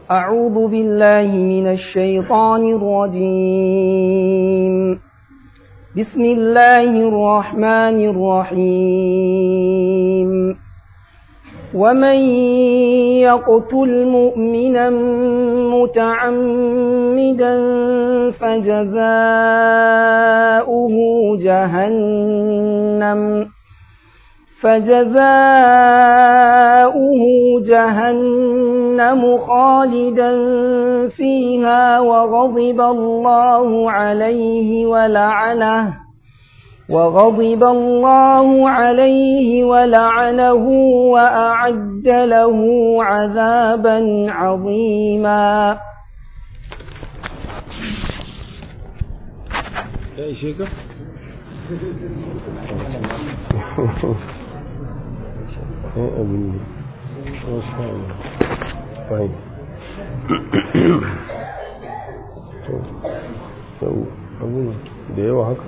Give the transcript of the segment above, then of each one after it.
أعوذ بالله من الشيطان الرجيم بسم الله الرحمن الرحيم ومن يقتل مؤمنا متعمدا فجزاؤه جهنم فجزاؤه جهنم خالدا فيها وغضب الله عليه ولعنه وغضب الله عليه ولعنه وأعد له عذابا عظيما يا شيخ abin fahim to abin da yawa haka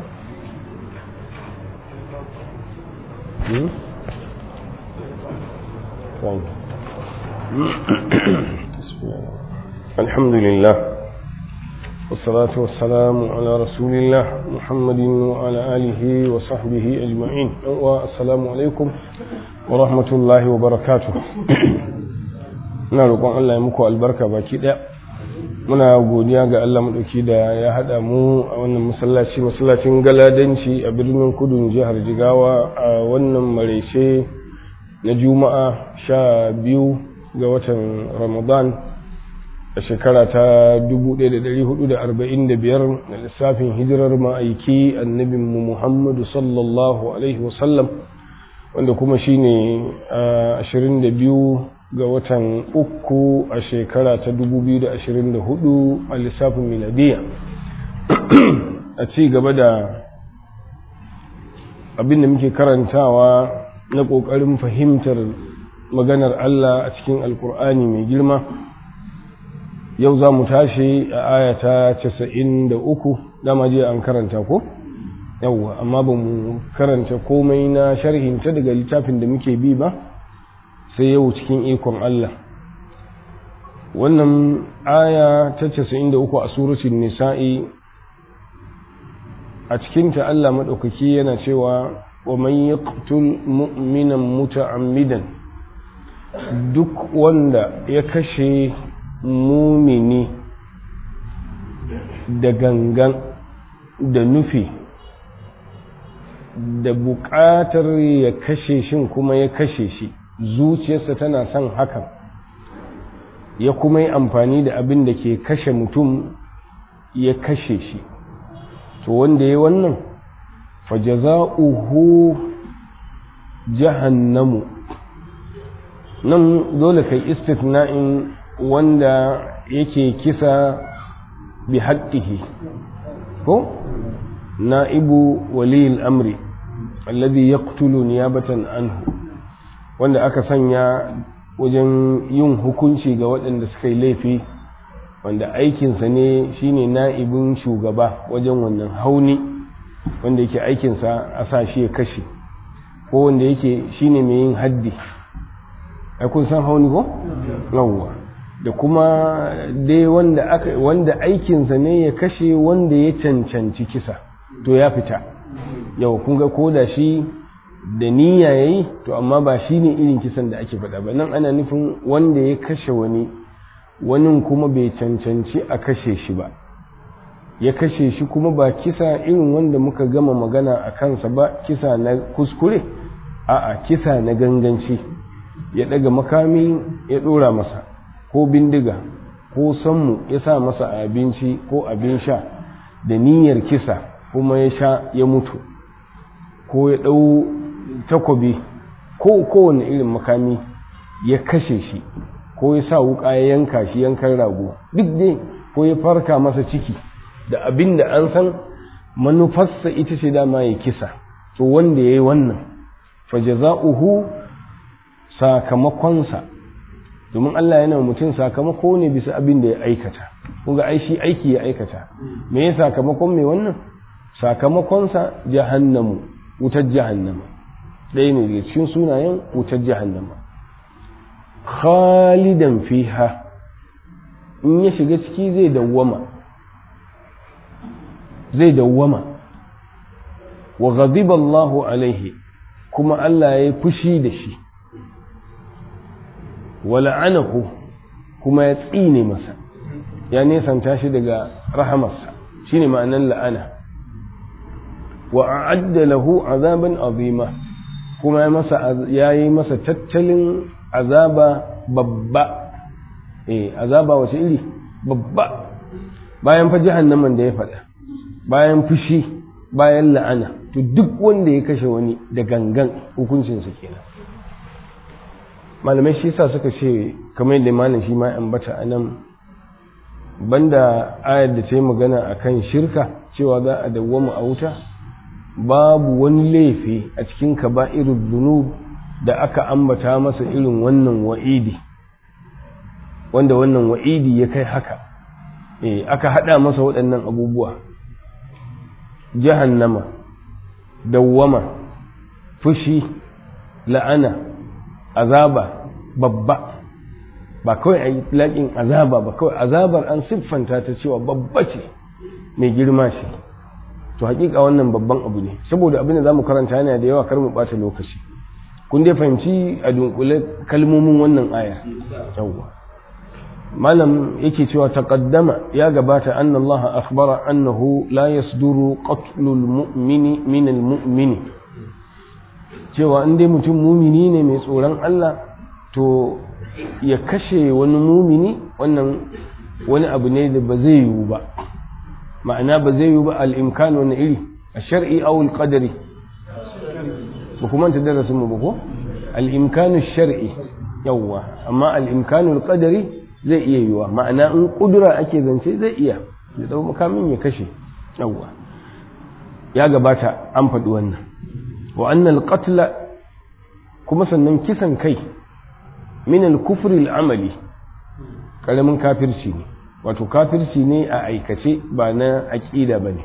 الحمد لله والصلاة والسلام على رسول الله محمد وعلى آله وصحبه أجمعين والسلام عليكم ورحمة الله وبركاته ina roƙon Allah ya muku albarka baki ɗaya muna godiya ga Allah maɗauki da ya haɗa mu a wannan masallaci masallacin galadanci a birnin kudun jihar jigawa a wannan maraice na juma'a sha biyu ga watan ramadan a shekara ta 1445 da lissafin hijirar ma'aiki annabinmu muhammadu sallallahu alaihi wasallam wanda kuma shine 22 ga watan uku a shekara ta 2024 a lissafin miladiya a ci gaba da abin da muke karantawa na ƙoƙarin fahimtar maganar Allah a cikin alkur'ani mai girma yau za mu tashi a ayata 93 dama je an karanta ko yauwa amma ba mu karanta komai na sharhinta daga littafin da muke bi ba sai yau cikin ikon Allah wannan aya ta 93 a suratul nisa'i a cikinta Allah maɗaukaki yana cewa wa man yaqtul mu'minan muta'ammidan duk wanda ya kashe mumini da gangan da nufi da buƙatar ya kashe shin kuma ya kashe shi zuciyarsa tana son hakan ya kuma yi amfani da abin da ke kashe mutum ya kashe shi to wanda ya wannan fajaza'uhu jahannamu nan dole kai istitna'in wanda yake kisa bi haƙƙihi ko na'ibu waliyil amri alladhi yaqtulu niyabatan anhu wanda aka sanya wajen yin hukunci ga waɗanda suka yi laifi wanda aikinsa ne shine na'ibin shugaba wajen wannan hauni wanda yake aikinsa a sa shi ya kashe ko wanda yake shine mai yin haddi ai kun san hauni ko yawwa da kuma dai wanda aka wanda aikinsa ne ya kashe wanda ya cancanci kisa to ya fita yau kun ga koda shi da niyya yayi to amma ba shine irin kisan da ake faɗa ba nan ana nufin wanda ya kashe wani wani kuma bai cancanci a kashe shi ba ya kashe shi kuma ba kisa irin wanda muka gama magana a kansa ba kisa na kuskure a'a kisa na ganganci ya daga makami ya dora masa ko bindiga ko sammu ya sa masa abinci ko abin sha da niyyar kisa kuma ya sha ya mutu ko ya ɗau takobi ko kowane irin makami ya kashe shi ko ya sa wuka ya yanka shi yankan rago duk dai ko ya farka masa ciki da abin da an san manufarsa ita ce dama ya kisa to wanda ya yi wannan fajaza'uhu sakamakonsa domin Allah yana mutum sakamako ne bisa abin da ya aikata kunga ai shi aiki ya aikata me ya sakamakon mai wannan sakamakonsa jahannamu wutar jahannama ɗaya ne daga cikin sunayen wutar jahannama khalidan fiha in ya shiga ciki zai dawwama zai dawwama wa ghadiba Allahu alaihi kuma Allah ya yi fushi da shi wa la'anahu kuma ya tsine masa ya nesanta shi daga rahamarsa shine ma'anar la'ana wa a'adda lahu azaban azima kuma ya masa ya yi masa tattalin azaba babba eh azaba wace iri babba bayan fa jahannaman da ya faɗa bayan fushi bayan la'ana to duk wanda ya kashe wani da gangan hukuncinsa kenan malamai shi sa suka ce kamar yadda malam shi ma ambata a nan banda ayar da ta yi magana a kan shirka cewa za a dawwama a wuta babu wani laifi a cikin kaba'irul zunub da aka ambata masa irin wannan wa'idi wanda wannan wa'idi ya kai haka eh aka hada masa waɗannan abubuwa jahannama dawwama fushi la'ana azaba babba ba kawai a laƙin azaba ba kawai azabar an siffanta ta cewa babba ce mai girma ce to hakika wannan babban abu ne saboda abin da za mu karanta yana da yawa kar mu ɓata lokaci kun dai fahimci a dunkule kalmomin wannan aya yawwa malam yake cewa taqaddama ya gabata anna Allah akhbara annahu la yasduru qatlul mu'mini min al mu'mini cewa in dai mutum mumini ne mai tsoron Allah to ya kashe wani mumini wannan wani abu ne da ba zai yiwu ba ma'ana ba zai yiwu ba al-imkan wani iri a shar'i aw al-qadari ba kuma ta darasin mu ba ko al-imkanu shar'i yawwa amma al-imkanu al-qadari zai iya yiwa ma'ana in kudura ake zance zai iya da dau makamin ya kashe yawwa ya gabata an faɗi wannan wa annal qatla kuma sannan kisan kai min al-kufr al-amali karamin kafirci ne wato kafirci ne a aikace ba na aqida bane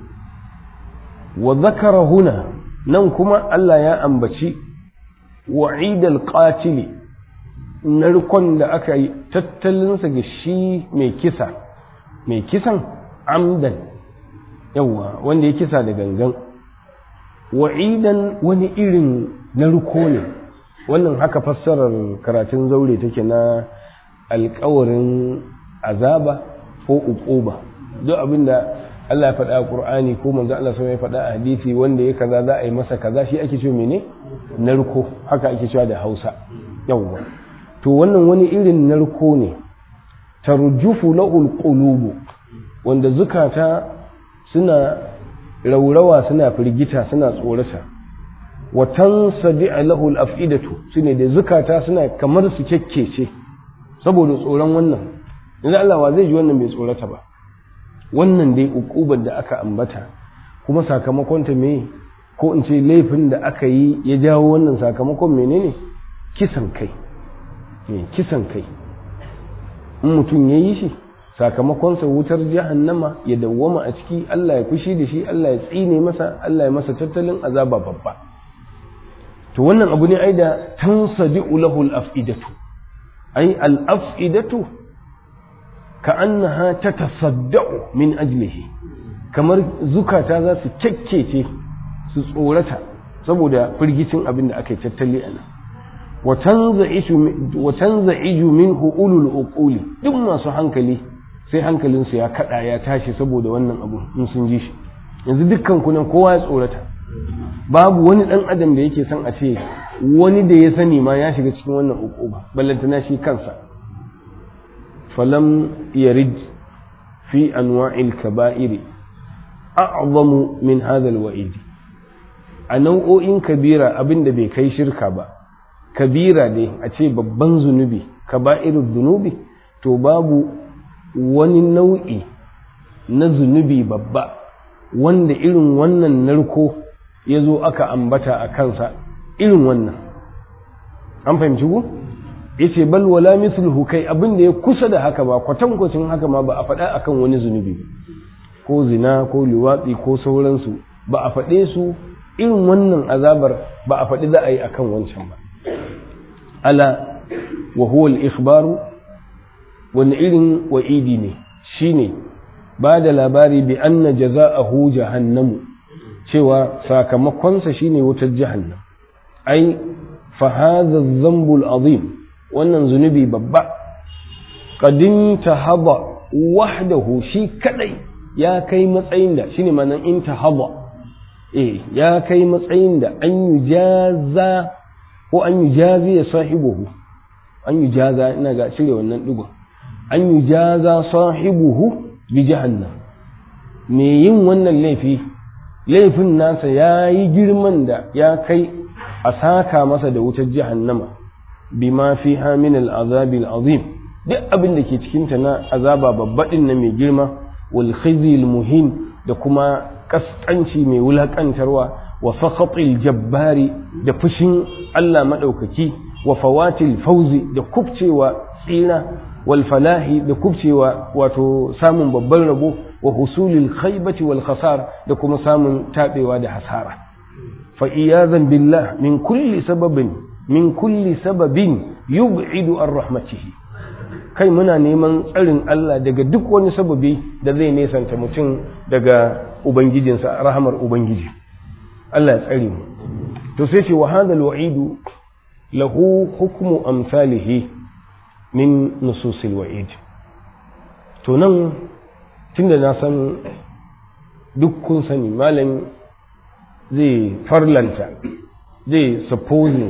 wa zakara huna nan kuma Allah ya ambaci wa'id al-qatili narkon da aka yi tattalinsa ga shi mai kisa mai kisan amdan yawa wanda ya kisa da gangan wa'idan wani irin narko ne wannan haka fassarar karatun zaure take na alkawarin azaba ko uquba duk abinda Allah ya faɗa a Qur'ani ko manzo Allah sai ya faɗa a hadisi wanda ya kaza za a yi masa kaza shi ake cewa mene narko haka ake cewa da Hausa yawwa to wannan wani irin narko ne tarjufu lahul qulubu wanda zukata suna raurawa suna firgita suna tsorata wa tansadi lahul afidatu sune da zukata suna kamar su kekkece saboda tsoron wannan yanzu Allah wa zai ji wannan bai tsorata ba wannan dai ukubar da aka ambata kuma sakamakon ta me ko in ce laifin da aka yi ya jawo wannan sakamakon menene kisan kai kisan kai in mutum ya yi shi sakamakonsa wutar jahannama ya dawwama a ciki Allah ya fushi da shi Allah ya tsine masa Allah ya masa tattalin azaba babba to wannan abu ne ai da tansadi'u lahu al-af'idatu ai al-af'idatu ka'annaha tatasadda'u min ajlihi kamar zukata za su kyakkece su tsorata saboda firgicin abin da aka yi tattali a nan wa tanza'iju minhu ulul uquli duk masu hankali sai hankalinsu ya kada ya tashi saboda wannan abu in sun ji shi yanzu dukkan kunan kowa ya tsorata babu wani dan adam da yake son a ce wani da ya sani ma ya shiga cikin wannan uquba ballantana shi kansa falam yarid fi anwa'il kaba'iri a'zamu min hadha alwa'id a nau'o'in kabira abinda bai kai shirka ba kabira ne a ce babban zunubi kaba'irul zunubi to babu wani nau'i na zunubi babba wanda irin wannan narko ya zo aka ambata a kansa irin wannan an fahimci ku ya ce bal wala misluhu kai abin da ya kusa da haka ba kwatankwacin haka ma ba a faɗa akan wani zunubi ko zina ko liwatsi ko sauransu ba a faɗe su irin wannan azabar ba a faɗi za a yi akan wancan ba ala wa huwa al-ikhbaru wani irin wa'idi ne shine ba da labari bi anna jaza'ahu jahannamu cewa sakamakonsa shine wutar jahannam ai fa hadha dhanbul azim wannan zunubi babba qadin tahaba wahdahu shi kadai ya kai matsayin da shine manan intahaba eh ya kai matsayin da an yujaza ko an yujazi ya sahibuhu an yujaza ina ga cire wannan digon an yujaza sahibuhu bi jahannam me yin wannan laifi laifin nasa ya yi girman da ya kai a saka masa da wutar jahannama bima fi min al'azabil azim duk abin da ke cikinta na azaba babbaɗin na mai girma wal khizil muhin da kuma kaskanci mai wulakantarwa wa sakhatil jabbari da fushin Allah maɗaukaki wa fawatil fauzi da kubcewa tsira wal falahi da kubcewa wato samun babban rabo wa husulil khaybati wal khasar da kuma samun tabewa da hasara fa iyazan billah min kulli sababin min kulli sababin yub'idu an rahmatihi kai muna neman tsarin Allah daga duk wani sababi da zai nesanta mutum daga ubangijinsa rahamar ubangiji Allah ya tsare mu to sai ce wa hadal wa'idu lahu hukmu amsalihi min nususil wa'id to nan tunda na san duk kun sani malam zai farlanta zai supposing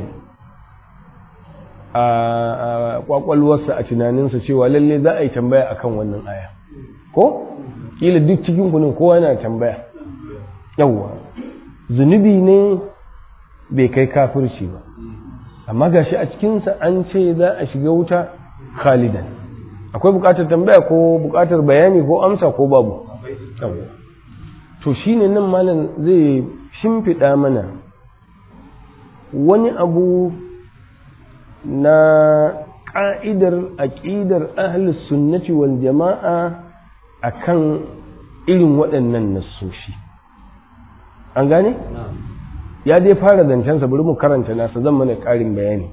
a kwakwalwarsa a tunaninsa cewa lalle za a yi tambaya akan wannan aya ko kila duk cikin kunin kowa yana tambaya yawwa zunubi ne bai kai kafirci ba amma gashi a cikinsa an ce za a shiga wuta khalidan akwai bukatar tambaya ko bukatar bayani ko amsa ko babu to shine nan malam zai shimfiɗa mana wani abu na ƙa'idar aƙidar ahlus sunnati wal jama'a akan irin waɗannan nassoshi an gane? ya dai fara zancensa bari mu karanta nasa zan mana ƙarin bayani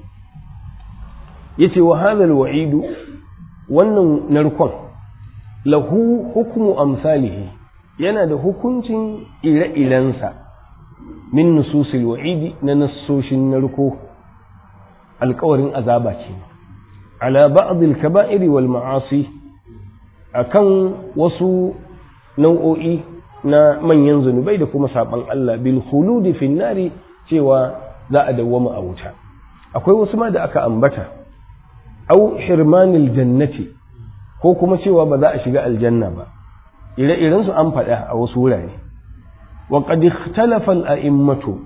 ya ce wa hadal wa'idu wannan narkon lahu hukumu amsalihi yana da hukuncin ire-irensa min nususil wa'idi na nassoshin narko alkawarin azaba ce ala ba'dil kaba'iri wal ma'asi akan wasu nau'o'i na manyan zunubai da kuma saban Allah bil khuludi fin nari cewa za a dawwama a wuta akwai wasu ma da aka ambata au hirmanil jannati ko kuma cewa ba za a shiga aljanna ba ire-iren su an faɗa a wasu wurare wa qad ikhtalafa al-a'immatu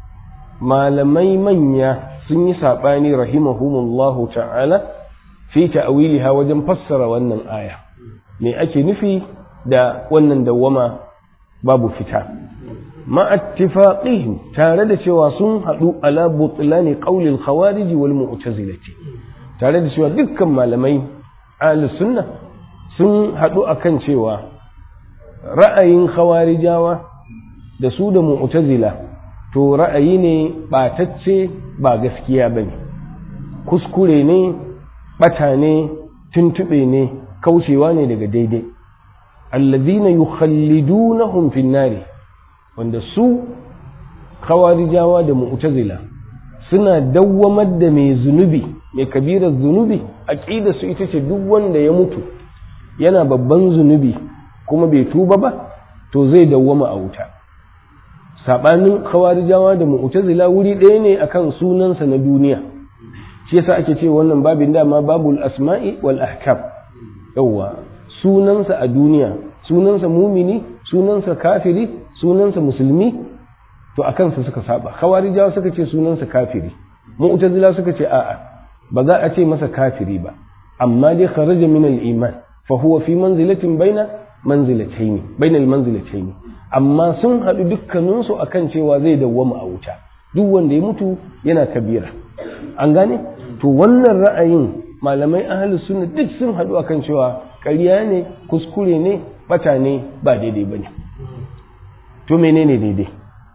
malamai manya sun yi sabani rahimahumullahu ta'ala fi ta'wiliha wajen fassara wannan aya me ake nufi da wannan dawwama babu fita ma'attifaqihim tare da cewa sun haɗu ala butlani qaulil khawarij wal mu'tazilati tare da cewa dukkan malamai ahlus sunna sun haɗu akan cewa ra'ayin khawarijawa da su da mu'tazila to ra'ayi ne batacce ba gaskiya bane kuskure ne bata ne tuntube ne kaucewa ne daga daidai allazina yukhallidunahum fin nari wanda su khawarijawa da mu'tazila suna dawwamar da mai zunubi mai kabirar zunubi aqida su ita ce duk wanda ya mutu yana babban zunubi kuma bai tuba ba to zai dawwama a wuta sabanin khawarijawa da mu'tazila wuri ɗaya ne akan sunansa na duniya shi yasa ake ce wannan babin dama babul asma'i wal ahkam yawwa sunansa a duniya sunansa mumini sunansa kafiri sunansa musulmi to a kansa suka saba khawarijawa suka ce sunansa kafiri mu'tazila suka ce a'a ba za a ce masa kafiri ba amma dai kharaja min al-iman fa huwa fi manzilatin baina manzilatayn baina al-manzilatayn amma sun hadu dukkanin su akan cewa zai dawwama a wuta duk wanda ya mutu yana kabira an gane to wannan ra'ayin malamai ahlus sunna duk sun hadu akan cewa ƙarya ne kuskure ne bata ne ba daidai ba ne to menene daidai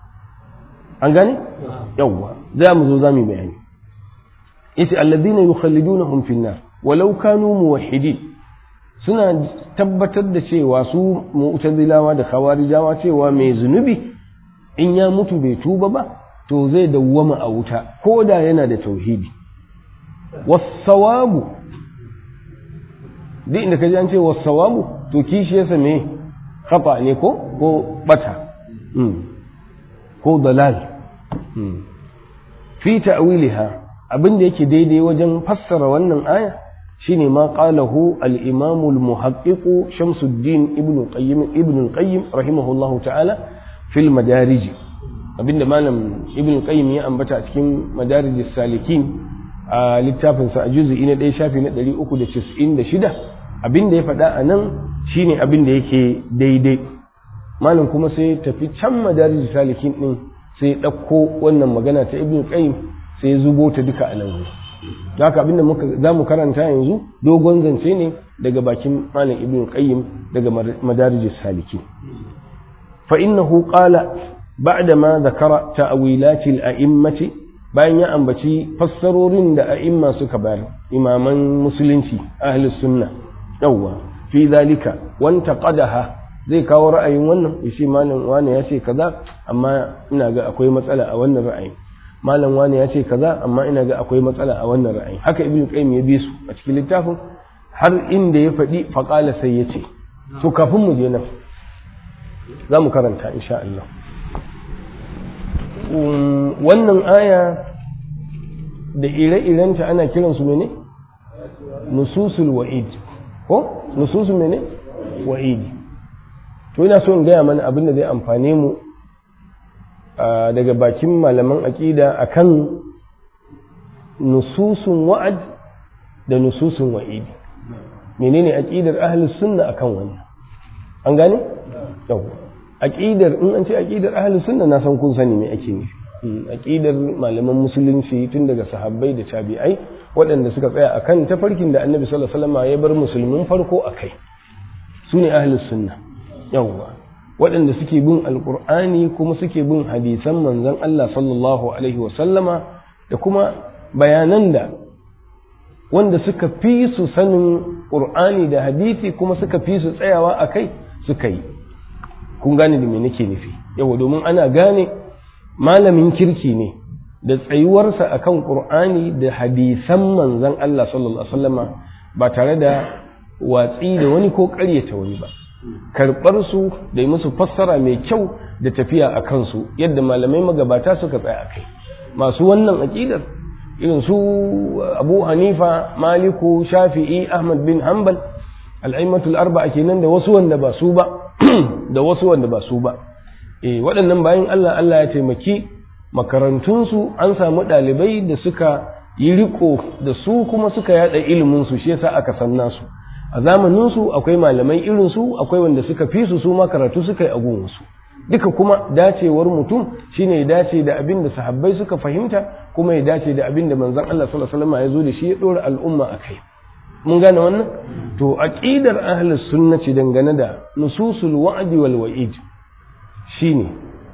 an gane yawwa za mu zo za mu bayani yace alladhina yukhallidunahum fi nar walau kanu muwahhidin suna tabbatar da cewa su mu'tazilawa da khawarijawa cewa mai zunubi in ya mutu bai tuba ba to zai dawwama a wuta ko da yana da tauhidi wasawabu duk inda ka ji an ce wasawabu to kishi ya same kafa ne ko ko bata ko dalal fi ta'wiliha abin da yake daidai wajen fassara wannan aya shine ma qalahu al-imam al-muhaqqiq Shamsuddin ibn Qayyim ibn Qayyim rahimahullahu ta'ala fil madarij abinda malam ibn Qayyim ya ambata a cikin madarij salikin a littafin sa a juz'i na 1 shafi na 396 abinda ya faɗa a nan shine abin da yake daidai malam kuma sai tafi can madarij salikin din sai ɗauko wannan magana ta ibn Qayyim sai zubo ta duka a nan da haka abinda muka za mu karanta yanzu dogon zance ne daga bakin malam ibn qayyim daga madarij saliki fa innahu qala ba'da ma zakara ta'wilat al-a'immati bayan ya ambaci fassarorin da a'imma suka bayar imaman musulunci ahli sunna yawwa fi zalika wanta qadaha zai kawo ra'ayin wannan yace malam wani ya ce kaza amma ina ga akwai matsala a wannan ra'ayin malam wani ya ce kaza amma ina ga akwai matsala a wannan ra'ayi haka ibnu qayyim ya bi su a cikin littafin har inda ya faɗi faqala sai ya ce to kafin mu je nan za mu karanta insha Allah wannan aya da ire-irenta ana kiran su mene nususul wa'id ko nususul mene wa'id to ina so in gaya mana abin da zai amfane mu daga bakin malaman aƙida akan nususun wa'ad da nususun wa'idi menene aƙidar ahlus sunna akan wannan an gane yau aƙidar in an ce aƙidar ahlus sunna na san kun sani me ake nufi aƙidar malaman musulunci tun daga sahabbai da tabi'ai waɗanda suka tsaya akan tafarkin da annabi sallallahu alaihi wasallam ya bar musulmin farko akai su ne ahlus sunna yawwa waɗanda suke bin alƙur'ani kuma suke bin hadisan manzon Allah sallallahu alaihi wasallama da kuma bayanan da wanda suka fi su sanin ƙur'ani da hadisi kuma suka fi su tsayawa a kai suka yi kun gane da me nake nufi yawa domin ana gane malamin kirki ne da tsayuwarsa akan ƙur'ani da hadisan manzon Allah sallallahu alaihi wasallama ba tare da watsi da wani ko ƙaryata wani ba karɓar su da yi musu fassara mai kyau da tafiya a kansu yadda malamai magabata suka tsaya a kai masu wannan aƙidar irin su abu hanifa maliku shafi'i ahmad bin hanbal al'aimatul arba'a kenan da wasu wanda ba su ba da wasu wanda ba su ba eh waɗannan bayan Allah Allah ya taimaki makarantunsu an samu ɗalibai da suka yi riko da su kuma suka yada ilimin su shi yasa aka san nasu a zamaninsu akwai malamai irinsu akwai wanda suka fi su su ma karatu suka yi a gunsu duka kuma dacewar mutum shine ya dace da abin da sahabbai suka fahimta kuma ya dace da abin da manzon Allah sallallahu alaihi wasallam ya zo da shi ya dora al'umma akai mun gane wannan to aqidar ahlus sunnati dangane da nususul wa'di wal wa'id shine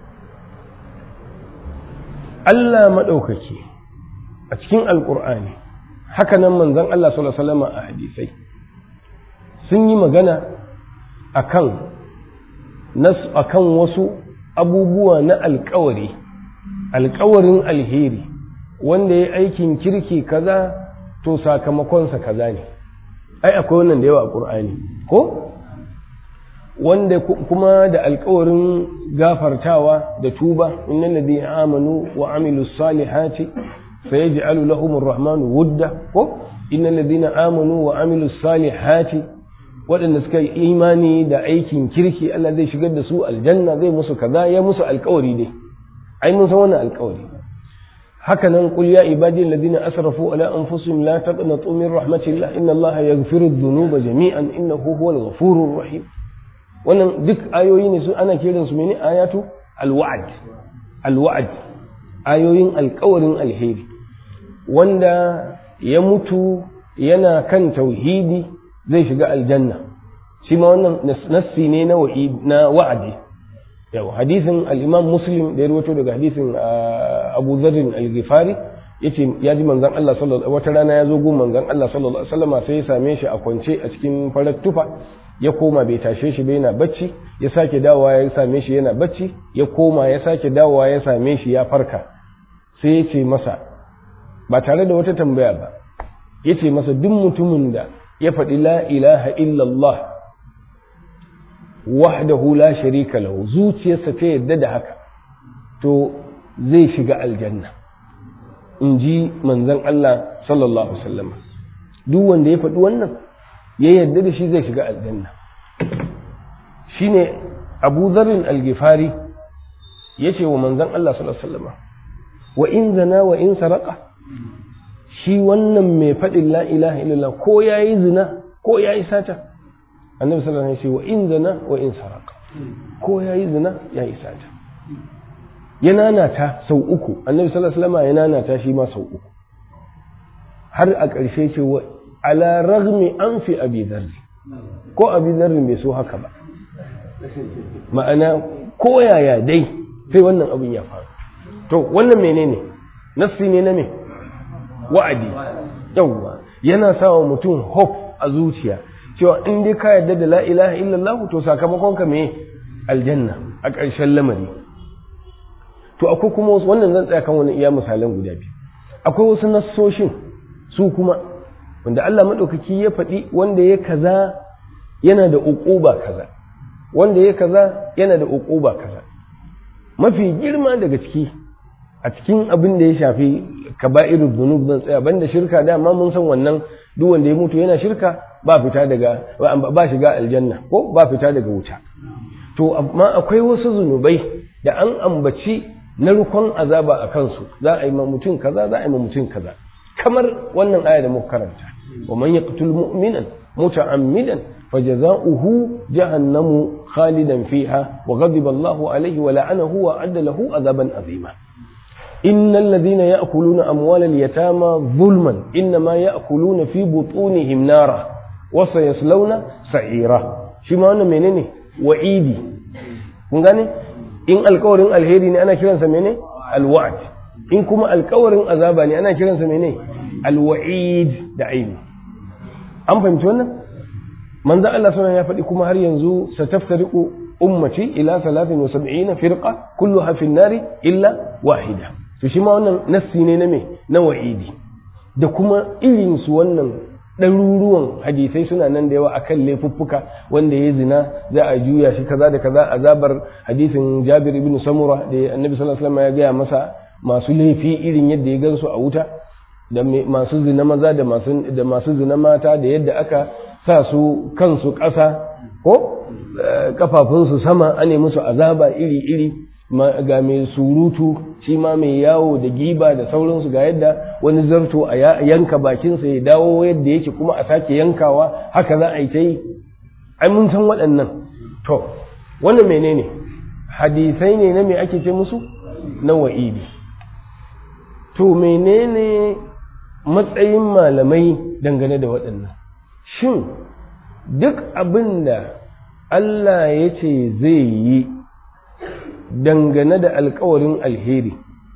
Allah madaukaki a cikin alqur'ani haka nan manzon Allah sallallahu alaihi wasallam a hadisai sun yi magana akan nas akan wasu abubuwa na alkawari alkawarin alheri wanda ya aikin kirki kaza to sakamakonsa kaza ne ai akwai wannan da yawa a ƙur'ani ko wanda kuma da alkawarin gafartawa da tuba innal ladina amanu wa amilus salihati sayaj'alu lahumur rahmanu wudda ko innal ladina amanu wa amilus salihati waɗanda suka yi imani da aikin kirki Allah zai shigar da su aljanna zai musu kaza ya musu alkawari dai ai mun san wannan alkawari haka nan qul ya ibadi alladhina asrafu ala anfusihim la taqnatu min rahmatillah inna Allah yaghfiru dhunuba jami'an innahu huwal ghafurur rahim wannan duk ayoyi ne su ana kiran su mene ayatu alwa'd alwa'd ayoyin alkawarin alheri wanda ya mutu yana kan tauhidi zai shiga aljanna shi ma wannan nassi ne na wa'adi yau hadisin al-imam muslim da ya rawaito daga hadisin abu zarrin al-ghifari yace ya ji manzon Allah sallallahu wata rana ya zo gun manzon Allah sallallahu alaihi wasallam sai ya same shi a kwance a cikin farar tufa ya koma bai tashe shi ba yana bacci ya sake dawowa ya same shi yana bacci ya koma ya sake dawowa ya same shi ya farka sai ya ce masa ba tare da wata tambaya ba ya ce masa duk mutumin da ya faɗi la ilaha illallah wahdahu la sharika lahu zuciyarsa ta yadda da haka to zai shiga aljanna in ji manzon Allah sallallahu alaihi wasallam duk wanda ya faɗi wannan ya yadda da shi zai shiga aljanna shine Abu Dharr al-Ghifari yace wa manzon Allah sallallahu alaihi wasallam wa in zana wa in saraka shi wannan mai faɗin la ilaha illallah ko yayi zina ko yayi sata annabi sallallahu alaihi wasallam ya ce wa in zana wa in saraka ko yayi zina yayi sata ya nanata sau uku annabi sallallahu alaihi wasallam ya nanata shi ma sau uku har a ƙarshe ce wa ala ragmi an fi abi dharri ko abi dharri bai so haka ba ma'ana ko yaya dai sai wannan abin ya faru to wannan menene nassi ne na me wa'adi yawwa yana sawa mutum hope a zuciya cewa in dai ka yarda da la ilaha illallah to sakamakon ka me aljanna a ƙarshen lamari to akwai kuma wasu wannan zan tsaya kan wani iya misalan guda biyu akwai wasu nassoshin su kuma wanda Allah madaukaki ya faɗi wanda ya kaza yana da uquba kaza wanda ya kaza yana da uquba kaza mafi girma daga ciki a cikin abin da ya shafi kaba'irul dhunub zan tsaya banda shirka da amma mun san wannan duk wanda ya mutu yana shirka ba fita daga ba shiga aljanna ko ba fita daga wuta to amma akwai wasu zunubai da an ambaci narkon azaba a kansu za a yi ma mutum kaza za a yi ma mutum kaza kamar wannan aya da muka karanta wa man yaqtul mu'minan muta'ammidan fajaza'uhu jahannamu khalidan fiha wa ghadiba Allahu alayhi wa la'anahu wa adda lahu azaban azima innal ladhina ya'kuluna amwalal yatama zulman inma ya'kuluna fi butunihim nara wa sayaslawna sa'ira shi ma wannan menene wa'idi kun gane in alkawarin alheri ne ana kiransa mene alwa'd in kuma alkawarin azaba ne ana kiransa mene alwa'id da aini an fahimci wannan manzo Allah sunan ya faɗi kuma har yanzu sataftariqu ummati ila 73 firqa kulluha fi nari illa wahida to shi ma wannan nassi ne na me na wa'idi da kuma irin su wannan ɗaruruwan hadisai suna nan da yawa akan laifuffuka wanda ya zina za a juya shi kaza da kaza azabar hadisin Jabir ibn Samura da Annabi sallallahu alaihi wasallam ya gaya masa masu laifi irin yadda ya gansu a wuta da masu zina maza da masu da masu zina mata da yadda aka sa su kansu ƙasa ko kafafunsu sama ane musu azaba iri iri ga mai surutu shi ma mai yawo da giba da sauransu ga yadda wani zarto a yanka bakinsa ya dawo yadda yake kuma a sake yankawa haka za a yi ta yi ai mun san waɗannan to wannan menene hadisai ne na me ake ce musu na wa'idi to menene matsayin malamai dangane da waɗannan shin duk abin da Allah ya ce zai yi dangane da alkawarin alheri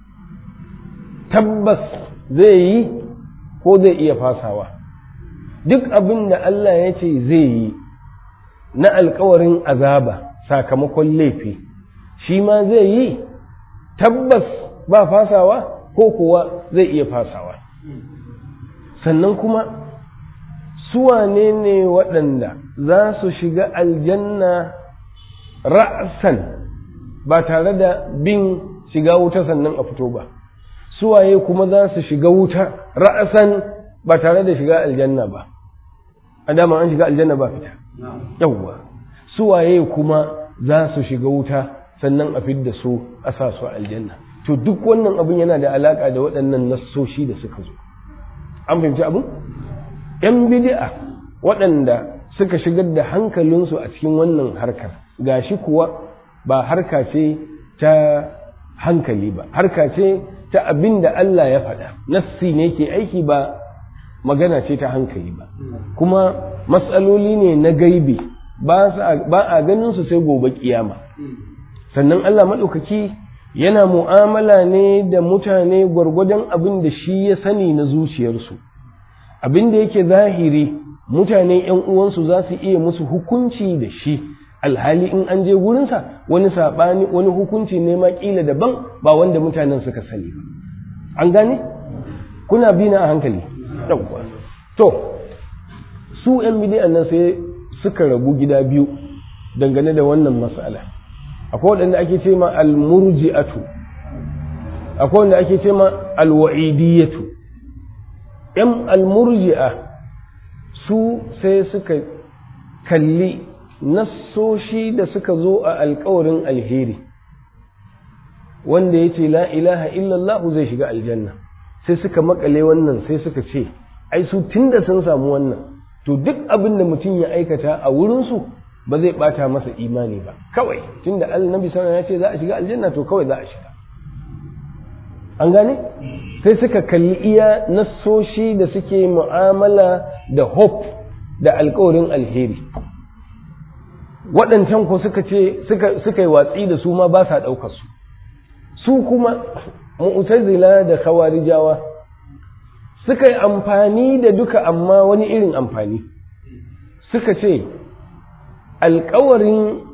tabbas zai yi ko zai iya fasawa duk abin da Allah ya ce zai yi na alkawarin azaba sakamakon laifi shi ma zai yi tabbas ba fasawa ko kuwa zai iya fasawa sannan kuma suwane ne waɗanda za su shiga aljanna ra'san ba tare da bin shiga wuta sannan a fito ba suwaye kuma za su shiga wuta ra'asan ba tare da shiga aljanna ba a dama an shiga aljanna ba fita yawwa suwaye kuma za su shiga wuta sannan a fidda su a sa su aljanna to duk wannan abin yana da alaka da waɗannan nassoshi da suka zo an fahimci abin yan bid'a waɗanda suka shigar da hankalinsu a cikin wannan harkar gashi kuwa ba harka ce ta hankali ba harka ce ta abin da Allah ya faɗa nassi ne ke aiki ba magana ce ta hankali ba kuma matsaloli ne na gaibi ba a ganin su sai gobe kiyama sannan Allah maɗaukaki yana mu'amala ne da mutane gwargwadon abin da shi ya sani na zuciyarsu abin da yake zahiri mutane ‘yan uwansu za su iya musu hukunci da shi alhali in an je gurinsa wani saɓani wani hukunci ne ma ƙila daban ba wanda mutanen suka sani ba an gane kuna bi na a hankali yawwa to su ‘yan bidiyan nan sai suka rabu gida biyu dangane da wannan matsala akwai waɗanda ake ce ma almurji'atu akwai wanda ake ce ma alwa'idiyatu ‘yan almurji'a su sai suka kalli nassoshi da suka zo a alkawarin alheri wanda ya ce la ilaha illallah zai shiga aljanna sai suka makale wannan sai suka ce ai su tunda sun samu wannan to duk abin da mutum ya aikata a wurinsu ba zai bata masa imani ba kawai tunda annabi sallallahu ya ce za a shiga aljanna to kawai za a shiga an gane sai suka kalli iya nassoshi da suke mu'amala da hope da alkawarin alheri waɗancan ko suka ce suka yi watsi da su ma ba sa ɗaukar su su kuma mu'tazila da khawarijawa suka yi amfani da duka amma wani irin amfani suka ce alkawarin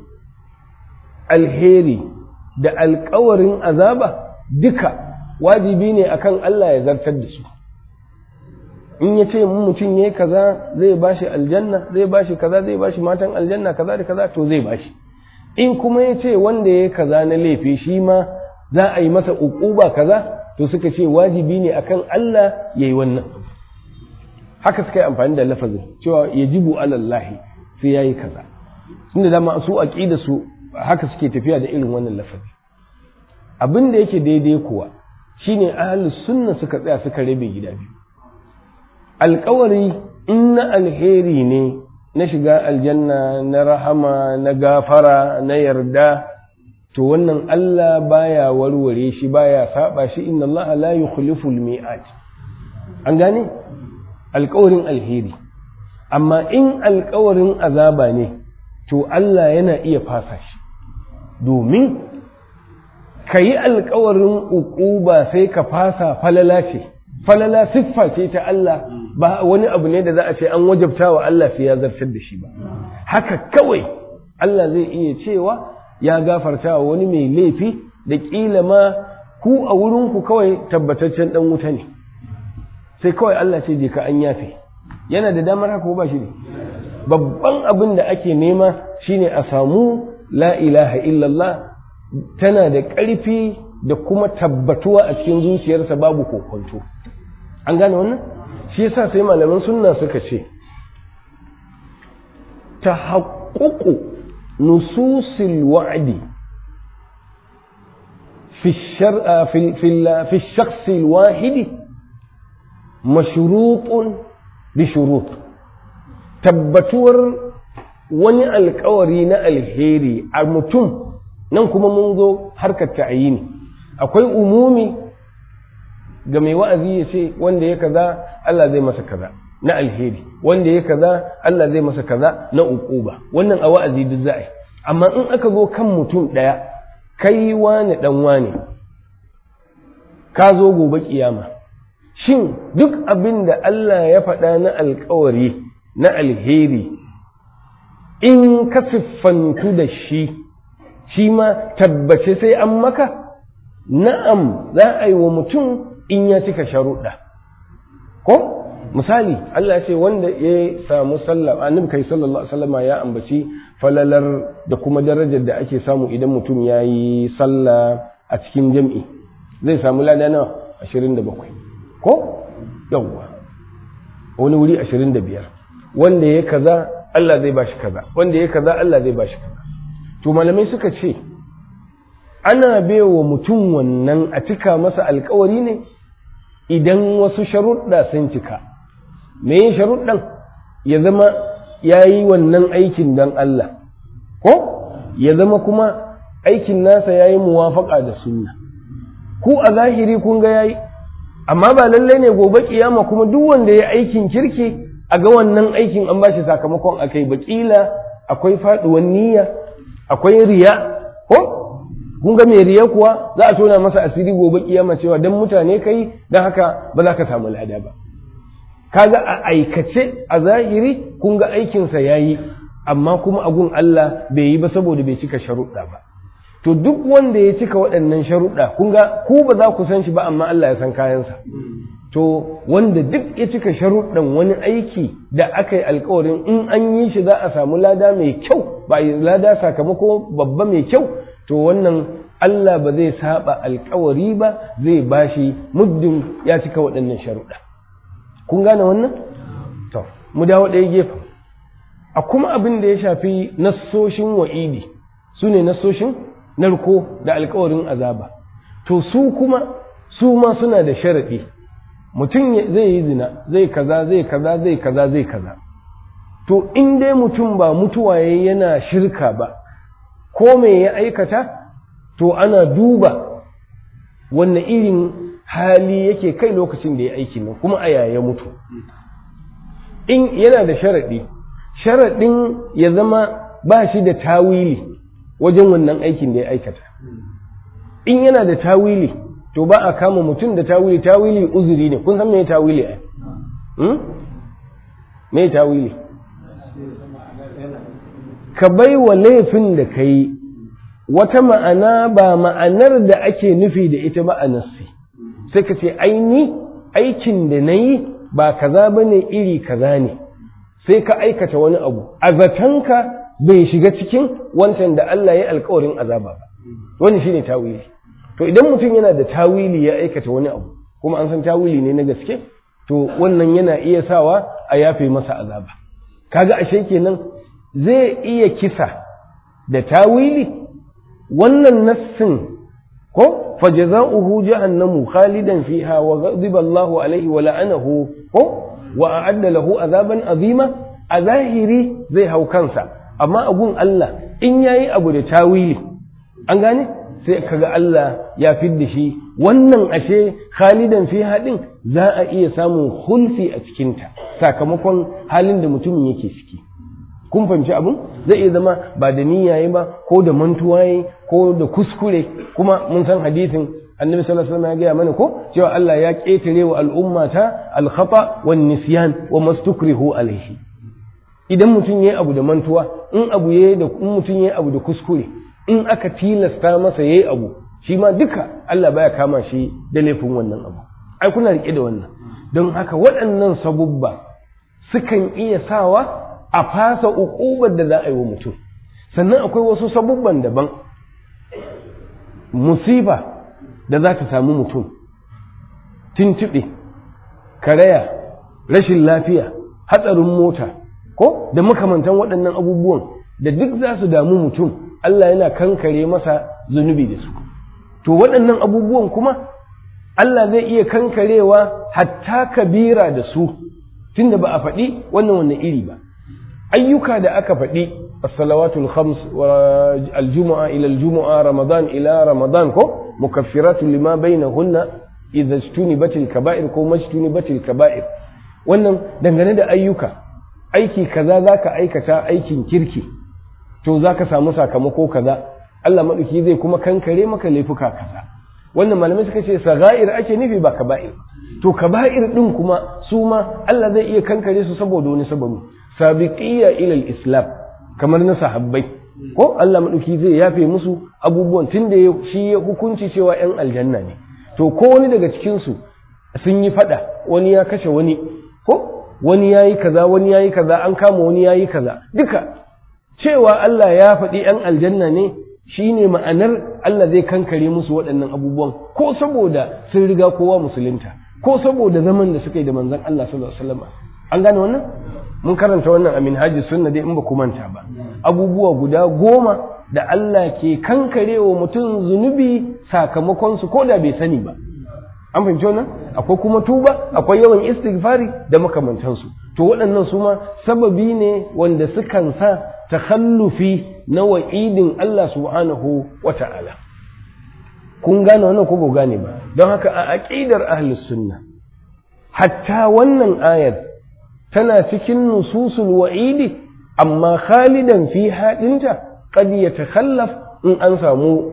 alheri da alkawarin azaba duka wajibi ne akan Allah ya zartar da su in ya ce mutum ya kaza zai bashi aljanna zai bashi kaza zai bashi matan aljanna kaza da kaza to zai bashi in kuma ya ce wanda ya kaza na laifi shi ma za a yi masa uquba kaza to suka ce wajibi ne akan Allah ya yi wannan haka suka yi amfani da lafazin cewa yajibu alallahi sai ya yi kaza tunda dama su aqida su haka suke tafiya da irin wannan lafazi abin da yake daidai kuwa shine ahlus sunna suka tsaya suka rabe gida biyu alkawari in na alheri ne na shiga aljanna na rahama na gafara na yarda to wannan Allah baya warware shi baya saba shi inna Allah la yukhliful mi'ad an gane alkawarin alheri amma in alkawarin azaba ne to Allah yana iya fasa shi domin ka yi alkawarin uquba sai ka fasa falala ce falala siffa ce ta Allah ba wani abu ne da za a ce an wajabta wa Allah sai ya zartar da shi ba haka kawai Allah zai iya cewa ya gafarta wa wani mai laifi da ƙila ma ku a wurinku kawai tabbataccen ɗan wuta ne sai kawai Allah ce je ka an yafe yana da damar haka ba shi ne babban abin da ake nema shine a samu la ilaha illallah tana da ƙarfi da kuma tabbatuwa a cikin zuciyarsa babu kokonto an gane wannan shi yasa sai malaman sunna suka ce ta haƙuƙu nususil wa'adi في الشر في في في الشخص الواحد مشروط بشروط tabbatuwar wani alkawari na alheri a mutum nan kuma mun zo harkar ta'ayini akwai umumi ga mai wa'azi ya ce wanda ya kaza Allah zai masa kaza na alheri wanda ya kaza Allah zai masa kaza na uquba wannan a wa'azi duk za'a amma in aka zo kan mutum ɗaya kai wane ɗan wane ka zo gobe kiyama shin duk abin da Allah ya faɗa na alkawari na alheri in ka siffantu da shi shi ma tabbace sai an maka na'am za a yi wa mutum in ya cika sharuɗa ko misali Allah ya ce wanda ya samu sallah annabi kai sallallahu alaihi wasallam ya ambaci falalar da kuma darajar da ake samu idan mutum ya yi sallah a cikin jam'i zai samu lada nawa 27 ko yawwa wani wuri 25 wanda ya kaza Allah zai bashi kaza wanda ya kaza Allah zai bashi kaza to malamai suka ce ana baiwa mutum wannan a cika masa alkawari ne idan wasu sharuɗa sun cika me yin sharuɗan ya zama ya yi wannan aikin don Allah ko ya zama kuma aikin nasa ya yi muwafaƙa da sunna ku a zahiri kun ga ya yi amma ba lallai ne gobe kiyama kuma duk wanda ya aikin kirki a ga wannan aikin an bashi sakamakon akai bakila akwai faɗuwan niyya akwai riya ko kun ga mai riya kuwa za a tona masa asiri gobe kiyama cewa dan mutane kai dan haka ba za ka samu lada ba kaga a aikace a zahiri kun ga aikinsa yayi amma kuma agun Allah bai yi ba saboda bai cika sharuɗa ba to duk wanda ya cika waɗannan sharuɗa kun ga ku ba za ku san shi ba amma Allah ya san kayansa to wanda duk ya cika sharuɗan wani aiki da aka yi alkawarin in an yi shi za a samu lada mai kyau ba lada sakamako babba mai kyau to wannan Allah ba zai saba alkawari ba zai bashi muddin ya cika waɗannan sharuɗa kun gane wannan to mu dawo ɗaya gefen a kuma abin da ya shafi nassoshin wa'idi su ne nassoshin narko da alkawarin azaba to su kuma su ma suna da sharaɗi mutum zai yi zina zai kaza zai kaza zai kaza zai kaza to in dai mutum ba mutuwa ya yana shirka ba ko me ya aikata to ana duba wanne irin hali yake kai lokacin da ya aiki nan kuma a yaya mutu in yana da sharaɗi sharaɗin ya zama ba shi da tawili wajen wannan aikin da ya aikata in yana da tawili to ba a kama mutum da tawili tawili uzuri ne kun san me tawili ai hmm? me tawili ka bai wa laifin da ka yi wata ma'ana ba ma'anar da ake nufi da ita ba a nassi sai ka ce aini aikin da na yi ba kaza ba ne iri kaza ne sai ka aikata wani abu a zatanka bai shiga cikin wancan da Allah ya alkawarin azaba ba wani shine tawili to idan mutum yana da tawili ya aikata wani abu kuma an san tawili ne na gaske to wannan yana iya sawa a yafe masa azaba kaga ashe kenan zai iya kisa da tawili wannan nassin ko fajaza'uhu jahannamu khalidan fiha wa ghadiba Allahu alaihi wa la'anahu ko wa a'adda lahu azaban azima a zahiri zai hau kansa amma a gun Allah in yayi abu da tawili an gane sai kaga Allah ya fidda shi wannan ashe khalidan fi haɗin za a iya samun hulfi a cikinta sakamakon halin da mutumin yake ciki kun fahimci abin zai iya zama ba da niyyaye ba ko da mantuwa yayi ko da kuskure kuma mun san hadisin annabi sallallahu alaihi wasallam ya gaya mana ko cewa Allah ya ketare wa al'ummata al-khata wan nisyan wa mastukrihu alaihi idan mutum yayi abu da mantuwa in abu yayi da in mutum yayi abu da kuskure in aka tilasta masa yayi abu shi ma duka Allah baya kama shi da laifin wannan abu ai kuna rike da wannan don haka waɗannan sabubba sukan iya sawa a fasa uƙubar da za a yi wa mutum sannan akwai wasu sabubban daban musiba da za ta samu mutum tuntuɓe karaya rashin lafiya hatsarin mota ko da makamantan waɗannan abubuwan da duk za su damu mutum Allah yana kankare masa zunubi da su to waɗannan abubuwan kuma Allah zai iya kankarewa hatta kabira da su tunda ba a faɗi wannan wannan iri ba ayyuka da aka faɗi as-salawatul khams wa al-jumu'a ila al-jumu'a ramadan ila ramadan ko mukaffiratu lima bainahunna idza ijtunibatil kaba'ir ko majtunibatil kaba'ir wannan dangane da ayyuka aiki kaza zaka aikata aikin kirki to zaka samu sakamako kaza Allah madauki zai kuma kankare maka laifuka kaza wannan malamai suka ce sagair ake nufi ba kaba'ir to kaba'ir din kuma su ma Allah zai iya kankare su saboda wani sababi sabiqiyya ila islam kamar na sahabbai ko Allah madauki zai yafe musu abubuwan tunda shi ya hukunci cewa yan aljanna ne to ko wani daga cikin su sun yi fada wani ya kashe wani ko wani yayi kaza wani yayi kaza an kama wani yayi kaza duka cewa Allah ya faɗi yan aljanna ne shine ma'anar Allah zai kankare musu waɗannan abubuwan ko saboda sun riga kowa musulunta ko saboda zaman da suka yi da manzon Allah sallallahu alaihi wasallam an gane wannan mun karanta wannan a minhajis sunna dai in ba ku manta ba abubuwa guda goma da Allah ke kankarewa mutum zunubi sakamakon su ko da bai sani ba an fahimci wannan akwai kuma tuba akwai yawan istighfari da makamantansu to waɗannan su ma sababi ne wanda sukan sa takhallufi na wa'idin Allah subhanahu wa ta'ala kun gane wannan ko ba gane ba don haka a aqidar ahlus sunna hatta wannan ayar tana cikin nususul wa'idi amma khalidan fi haɗinta qad yatakhallaf in an samu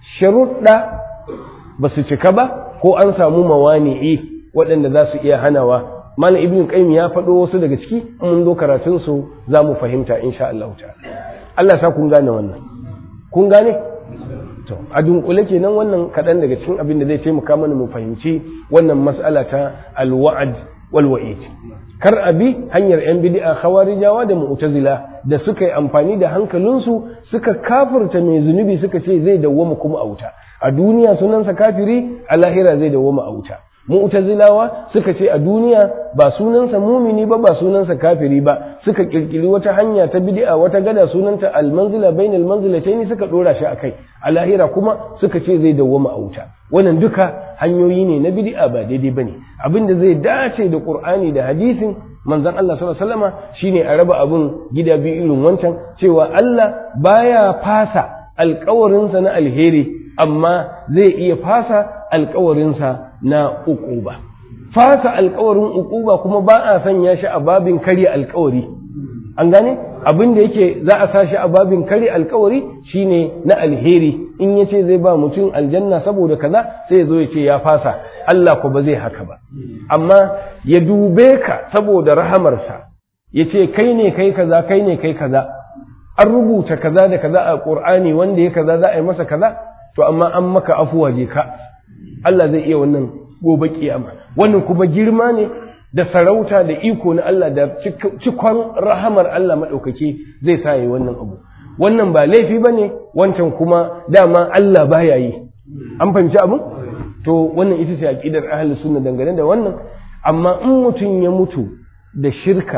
sharuɗa ba su cika ba ko an samu mawani'i waɗanda za su iya hanawa malam ibn qayyim ya faɗo wasu daga ciki mun zo karatun su za mu fahimta insha Allah ta'ala Allah sa kun gane wannan kun gane to a dunkule kenan wannan kaɗan daga cikin abin da zai taimaka mana mu fahimci wannan mas'ala ta alwa'ad wal wa'id kar a bi hanyar yan bid'a khawarijawa da mu'tazila da suka yi amfani da hankalinsu suka kafirta mai zunubi suka ce zai dawwama kuma a wuta a duniya sunansa kafiri a lahira zai dawwama a wuta mu'tazilawa suka ce a duniya ba sunansa mumini ba ba sunansa kafiri ba suka kirkiri wata hanya ta bid'a wata gada sunanta almanzila bainal manzilatayn suka dora shi akai a lahira kuma suka ce zai dawwama a wuta wannan duka hanyoyi ne na bid'a ba daidai bane abinda zai dace da qur'ani da hadisin manzon Allah sallallahu alaihi wasallama shine a raba abun gida biyu irin wancan cewa Allah baya fasa alkawarinsa na alheri amma zai iya fasa alkawarinsa na uquba fasa alkawarin uquba kuma ba a sanya shi a babin karya alkawari an gane abin da yake za a sa shi a babin karya alkawari shine na alheri in ya ce zai ba mutum aljanna saboda kaza sai ya zo ya ce ya fasa Allah ko ba zai haka ba amma ya dube ka saboda rahamarsa ya ce kai ne kai kaza kai ne kai kaza an rubuta kaza da kaza a Qur'ani wanda ya kaza za a yi masa kaza to amma an maka afuwa je ka Allah zai iya wannan gobe kiyama wannan kuma girma ne da sarauta da iko na Allah da cikon rahamar Allah maɗaukaki zai sa yi wannan abu wannan ba laifi ba ne wancan kuma dama Allah baya yi an fahimci abu to wannan ita ce aƙidar ahlus sunna dangane da wannan amma in mutum ya mutu da shirka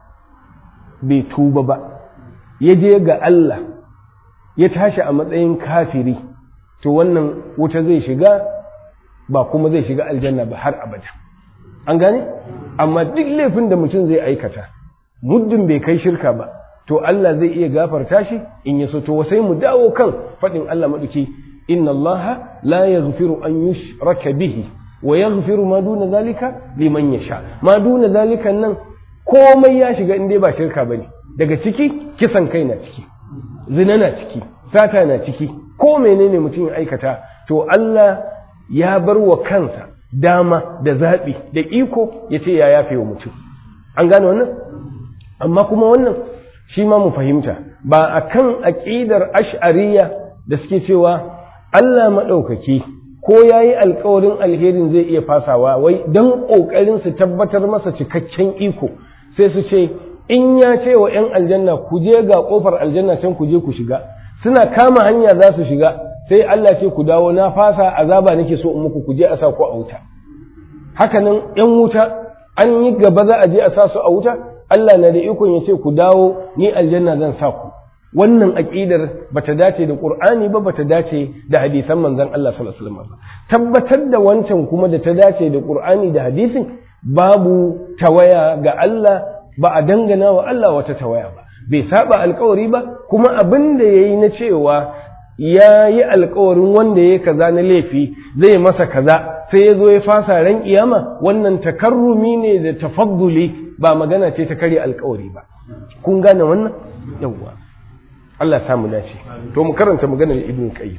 bai tuba ba ya je ga Allah ya tashi a matsayin kafiri to wannan wuta zai shiga ba kuma zai shiga aljanna ba har abada an gane amma duk laifin da mutum zai aikata muddin bai kai shirka ba to Allah zai iya gafarta shi in ya so to sai mu dawo kan faɗin Allah maɗuki inna Allah la yaghfiru an yushraka bihi wa yaghfiru ma duna zalika liman yasha ma duna zalika nan komai ya shiga in dai ba shirka bane daga ciki kisan kai na ciki zina na ciki sata na ciki ko menene mutum ya aikata to Allah ya bar wa kansa dama da zaɓi da iko ya ce ya yafe wa mutum an gane wannan amma kuma wannan shi ma mu fahimta ba a kan aƙidar ash'ariya da suke cewa Allah maɗaukaki ko ya yi alkawarin alherin zai iya fasawa wai don ƙoƙarin su tabbatar masa cikakken iko sai su ce in ya ce wa 'yan aljanna ku je ga ƙofar aljanna can ku je ku shiga suna kama hanya za su shiga sai Allah ce ku dawo na fasa azaba nake so in muku ku je a sa ku a wuta hakanan yan wuta an yi gaba za a je a sa su a wuta Allah na da ikon ya ce ku dawo ni aljanna zan sa ku wannan aqidar bata dace da Qur'ani ba bata dace da hadisan manzon Allah sallallahu alaihi wasallam tabbatar da wancan kuma da ta dace da Qur'ani da hadisin babu tawaya ga Allah ba a dangana wa Allah wata tawaya ba bai saba alkawari ba kuma abin da yayi na cewa ya yi alkawarin wanda ya kaza na laifi zai masa kaza sai ya zo ya fasa ran kiyama wannan takarrumi ne da tafadduli ba magana ce ta karya alkawari ba kun gane wannan yawwa Allah ya samu dace to mu karanta maganar ibn qayyim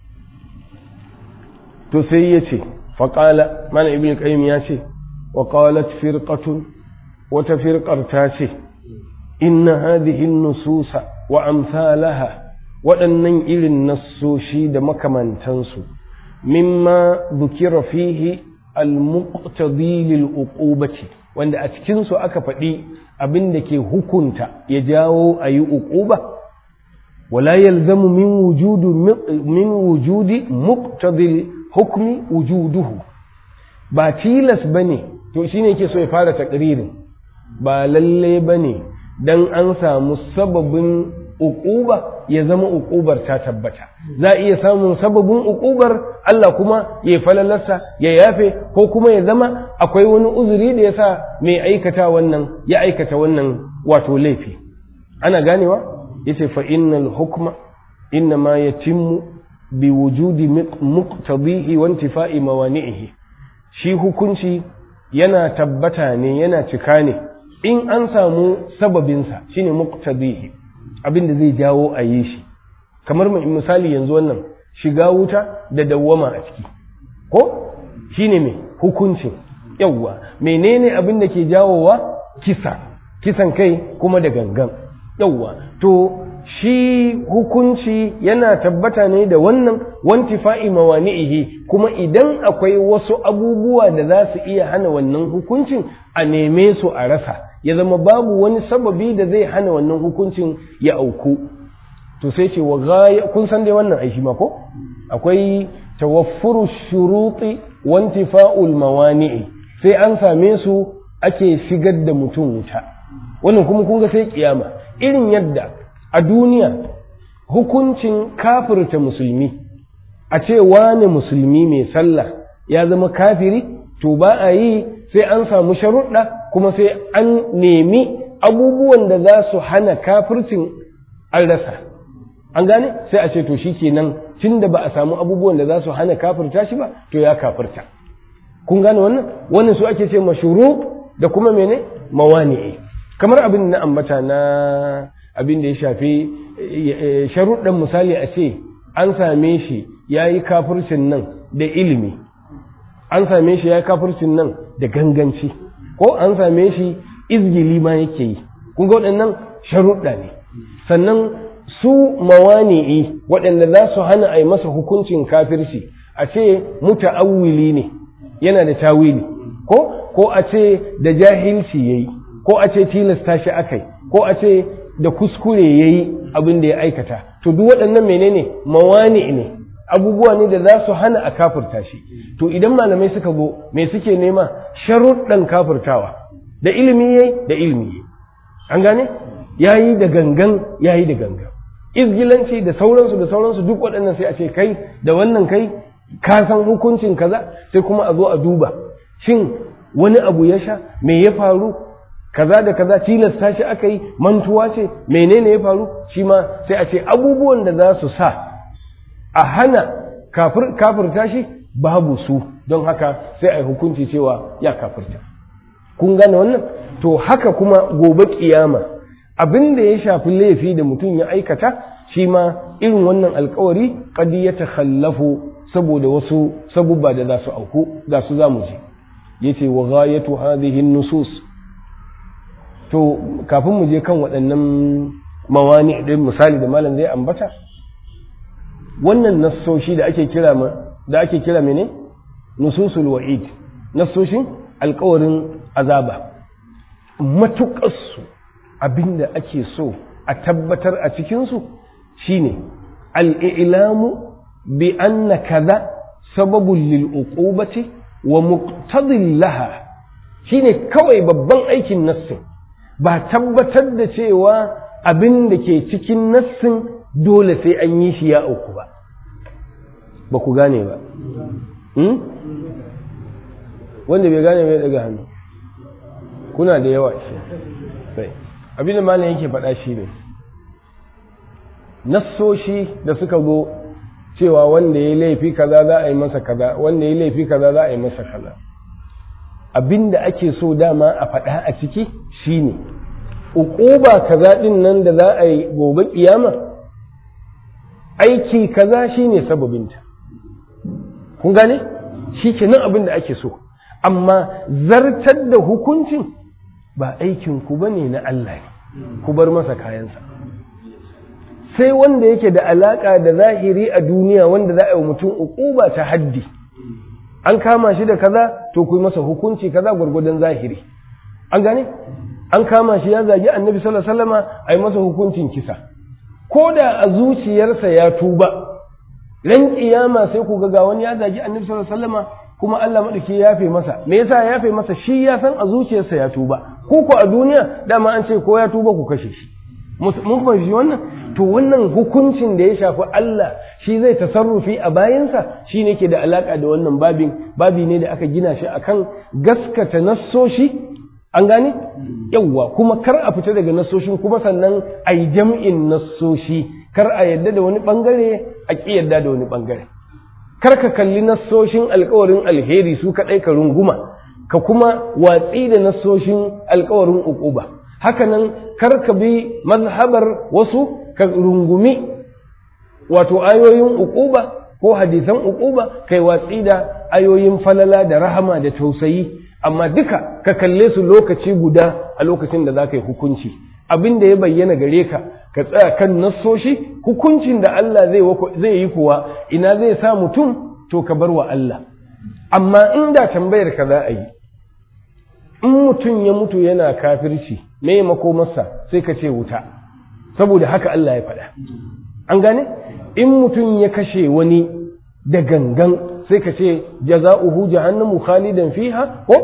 to sai ya ce faqala mana ibn qayyim ya ce wa qalat firqatun wata firqar ta ce inna hadhihi an-nususa wa amsalaha waɗannan irin nassoshi da makamantansu mimma dukira fihi al-muqtadi lil uqubati wanda a cikin su aka faɗi abin da ke hukunta ya jawo a yi uquba wala yalzamu min wujudu min wujudi muqtadi hukmi wujuduhu ba tilas bane to shine yake so ya fara takririn ba lalle bane dan an samu sababin uquba ya zama uqubar ta tabbata za iya samun sababin uqubar Allah kuma ya falalarsa ya yafe ko kuma ya zama akwai wani uzuri da yasa mai aikata wannan ya aikata wannan wato laifi ana ganewa yace fa innal hukma inna ma yatimmu bi wujudi muqtadihi wa intifa'i mawani'ihi shi hukunci yana tabbata ne yana cika ne in an samu sababinsa shine muqtadihi abin da zai jawo a yi shi kamar misali yanzu wannan shiga wuta da dawwama a ciki ko shine me hukuncin yawwa menene abin da ke jawowa kisa kisan kai kuma da gangan yawwa to shi hukunci yana tabbata ne da wannan wantifa'i mawani'ihi kuma idan akwai wasu abubuwa da za su iya hana wannan hukuncin a neme su a rasa ya zama babu wani sababi da zai hana wannan hukuncin ya auku to sai ce wa gaya kun san dai wannan aishi ma ko akwai tawaffuru shuruti wantifa'ul mawani'i sai an same su ake shigar da mutum wuta wannan kuma kun ga sai kiyama irin yadda a duniya hukuncin kafirta musulmi a ce wane musulmi mai sallah ya zama kafiri to ba a yi sai an samu sharuɗa kuma sai an nemi abubuwan da za su hana kafircin an rasa an gane sai a ce to shi kenan tun da ba a samu abubuwan da za su hana kafirta shi ba to ya kafirta kun gane wannan wannan su ake ce mashuru da kuma mene mawani'i kamar abin na ambata na abin da ya shafi sharuɗan misali a ce an same shi ya yi kafircin nan da ilimi an same shi ya yi kafircin nan da ganganci ko an same shi izgili ma yake yi kun ga waɗannan sharuɗa ne sannan su mawani'i waɗanda za su hana a yi masa hukuncin kafirci a ce muta'awwili ne yana da tawili ko ko a ce da jahilci yayi ko a ce tilasta shi akai ko a ce da kuskure yayi abin da ya aikata to duk waɗannan menene mawani ne abubuwa ne da za su hana a kafirta shi to idan malamai suka zo me suke nema sharuɗan kafirtawa da ilimi yayi da ilimi yayi an gane yayi da gangan yayi da gangan izgilanci da sauransu da sauransu duk waɗannan sai a ce kai da wannan kai ka san hukuncin kaza sai kuma a zo a duba shin wani abu ya sha me ya faru kaza da kaza tilasta shi aka yi mantuwa ce menene ya faru shi ma sai a ce abubuwan da za su sa a hana kafirta shi babu su don haka sai a yi hukunci cewa ya kafirta kun gane wannan to haka kuma gobe kiyama abin da ya shafi laifi da mutum ya aikata shi ma irin wannan alkawari kadi ya takhallafu saboda wasu sabubba da za su auku ga su za mu ji yace wa ghayatu hadhihi nusus to kafin mu je kan waɗannan mawani ɗin misali da malam zai ambata wannan nassoshi da ake kira ma da ake kira mene nususul wa'id nassoshin alkawarin azaba matuƙarsu abinda ake so a tabbatar a cikinsu shine al'ilamu bi anna kaza sababun lil uqubati wa muqtadin laha shine kawai babban aikin nassin ba tabbatar da cewa abin da ke cikin nassin dole sai an yi shi ya auku ba ba ku gane ba wanda bai gane mai daga hannu kuna da yawa shi sai abin da malam yake faɗa shi ne nassoshi da suka zo cewa wanda ya laifi kaza za a yi masa kaza wanda ya laifi kaza za a yi masa kaza abin da ake so dama a faɗa a ciki shine uquba kaza din nan da za a yi gobe kiyama aiki kaza shine sababinta kun gane shi kenan abin da ake so amma zartar da hukuncin ba aikin ku bane na Allah ne ku bar masa kayansa sai wanda yake da alaka da zahiri a duniya wanda za a yi mutum uquba ta haddi an kama shi da kaza to ku yi masa hukunci kaza gwargwadon zahiri an gane an kama shi ya zagi annabi sallallahu alaihi wasallama a yi masa hukuncin kisa ko da a zuciyarsa ya tuba ran kiyama sai ku ga wani ya zagi annabi sallallahu alaihi wasallama kuma Allah madauki ya yafe masa me yasa ya yafe masa shi ya san a zuciyarsa ya tuba ko ko a duniya dama an ce ko ya tuba ku kashe shi mun fahimci wannan to wannan hukuncin da ya shafi Allah shi zai tasarrufi a bayansa shi ne ke da alaka da wannan babin babi ne da aka gina shi akan gaskata nassoshi an gane yawwa kuma kar a fita daga nassoshin kuma sannan a yi jam'in nassoshi kar a yadda da wani bangare a ƙi yadda da wani bangare kar ka kalli nassoshin alkawarin alheri su kaɗai ka runguma ka kuma watsi da nassoshin alkawarin uquba hakanan kar ka bi mazhabar wasu ka rungumi wato ayoyin uquba ko hadisan uquba kai watsi da ayoyin falala da rahama da tausayi amma duka ka kalle su lokaci guda a lokacin da za ka yi hukunci abin da ya bayyana gare ka ka tsaya kan nassoshi hukuncin da Allah zai yi kuwa ina zai sa mutum to ka bar wa Allah amma inda tambayar ka za a yi in mutum ya mutu yana kafirci me makomarsa sai ka ce wuta saboda haka Allah ya faɗa an gane in mutum ya kashe wani da gangan sai ka ce jaza'uhu jahannamu khalidan fiha ko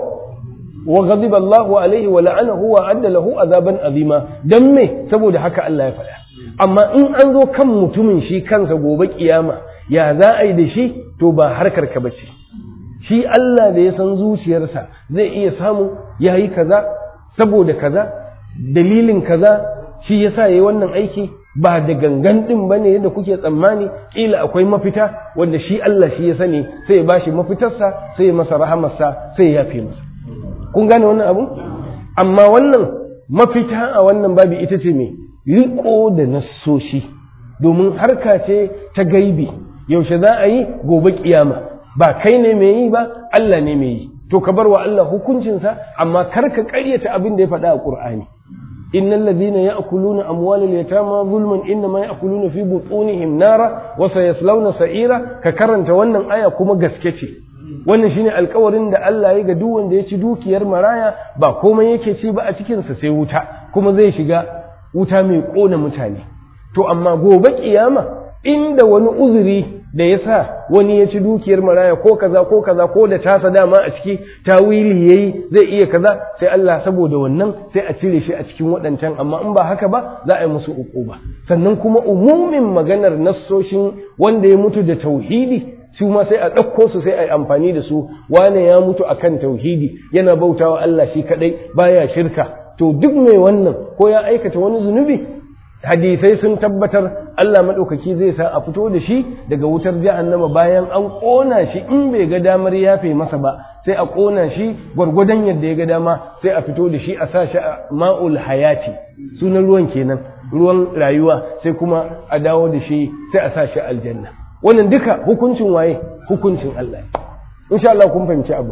wa ghadiba Allahu alaihi wa la'anahu wa adda lahu azaban azima dan me saboda haka Allah ya faɗa amma in an zo kan mutumin shi kansa gobe kiyama ya za a yi da shi to ba harkar ka bace shi Allah da ya san zuciyarsa zai iya samu yayi kaza saboda kaza dalilin kaza shi yasa yayi wannan aiki ba da gangan din bane yadda kuke tsammani kila akwai mafita wanda shi Allah shi ya sani sai ya bashi mafitarsa sai ya masa rahamarsa sai ya yafe masa kun gane wannan abu amma wannan mafita a wannan babi ita ce me riko da nassoshi domin harka ce ta gaibi yaushe za a yi gobe kiyama ba kai ne mai yi ba Allah ne mai yi to ka bar wa Allah hukuncinsa amma kar ka ƙaryata abin da ya faɗa a Qur'ani innal ladhina ya'kuluna amwalal yatama zulman innama ya'kuluna fi butunihim nara wa sayaslawna sa'ira ka karanta wannan aya kuma gaske ce wannan shine alkawarin da Allah ya ga duk wanda ya ci dukiyar maraya ba komai yake ci ba a cikin sa sai wuta kuma zai shiga wuta mai kona mutane to amma gobe kiyama inda wani uzuri da ya sa wani ya ci dukiyar maraya ko kaza ko kaza ko da tasa dama a ciki tawili yayi zai iya kaza sai Allah saboda wannan sai a cire shi a cikin waɗancan amma in ba haka ba za a yi musu uquba sannan kuma umumin maganar nassoshin wanda ya mutu da tauhidi su ma sai a ɗauko su sai a yi amfani da su wane ya mutu akan tauhidi yana bautawa Allah shi kadai baya shirka to duk mai wannan ko ya aikata wani zunubi hadisai sun tabbatar Allah maɗaukaki zai sa a fito da shi daga wutar jahannama bayan an ƙona shi in bai ga damar yafe masa ba sai a ƙona shi gwargwadon yadda ya ga dama sai a fito da shi a sa shi a ma'ul hayati sunan ruwan kenan ruwan rayuwa sai kuma a dawo da shi sai a sa shi aljanna wannan duka hukuncin waye hukuncin Allah insha Allah kun fahimci abu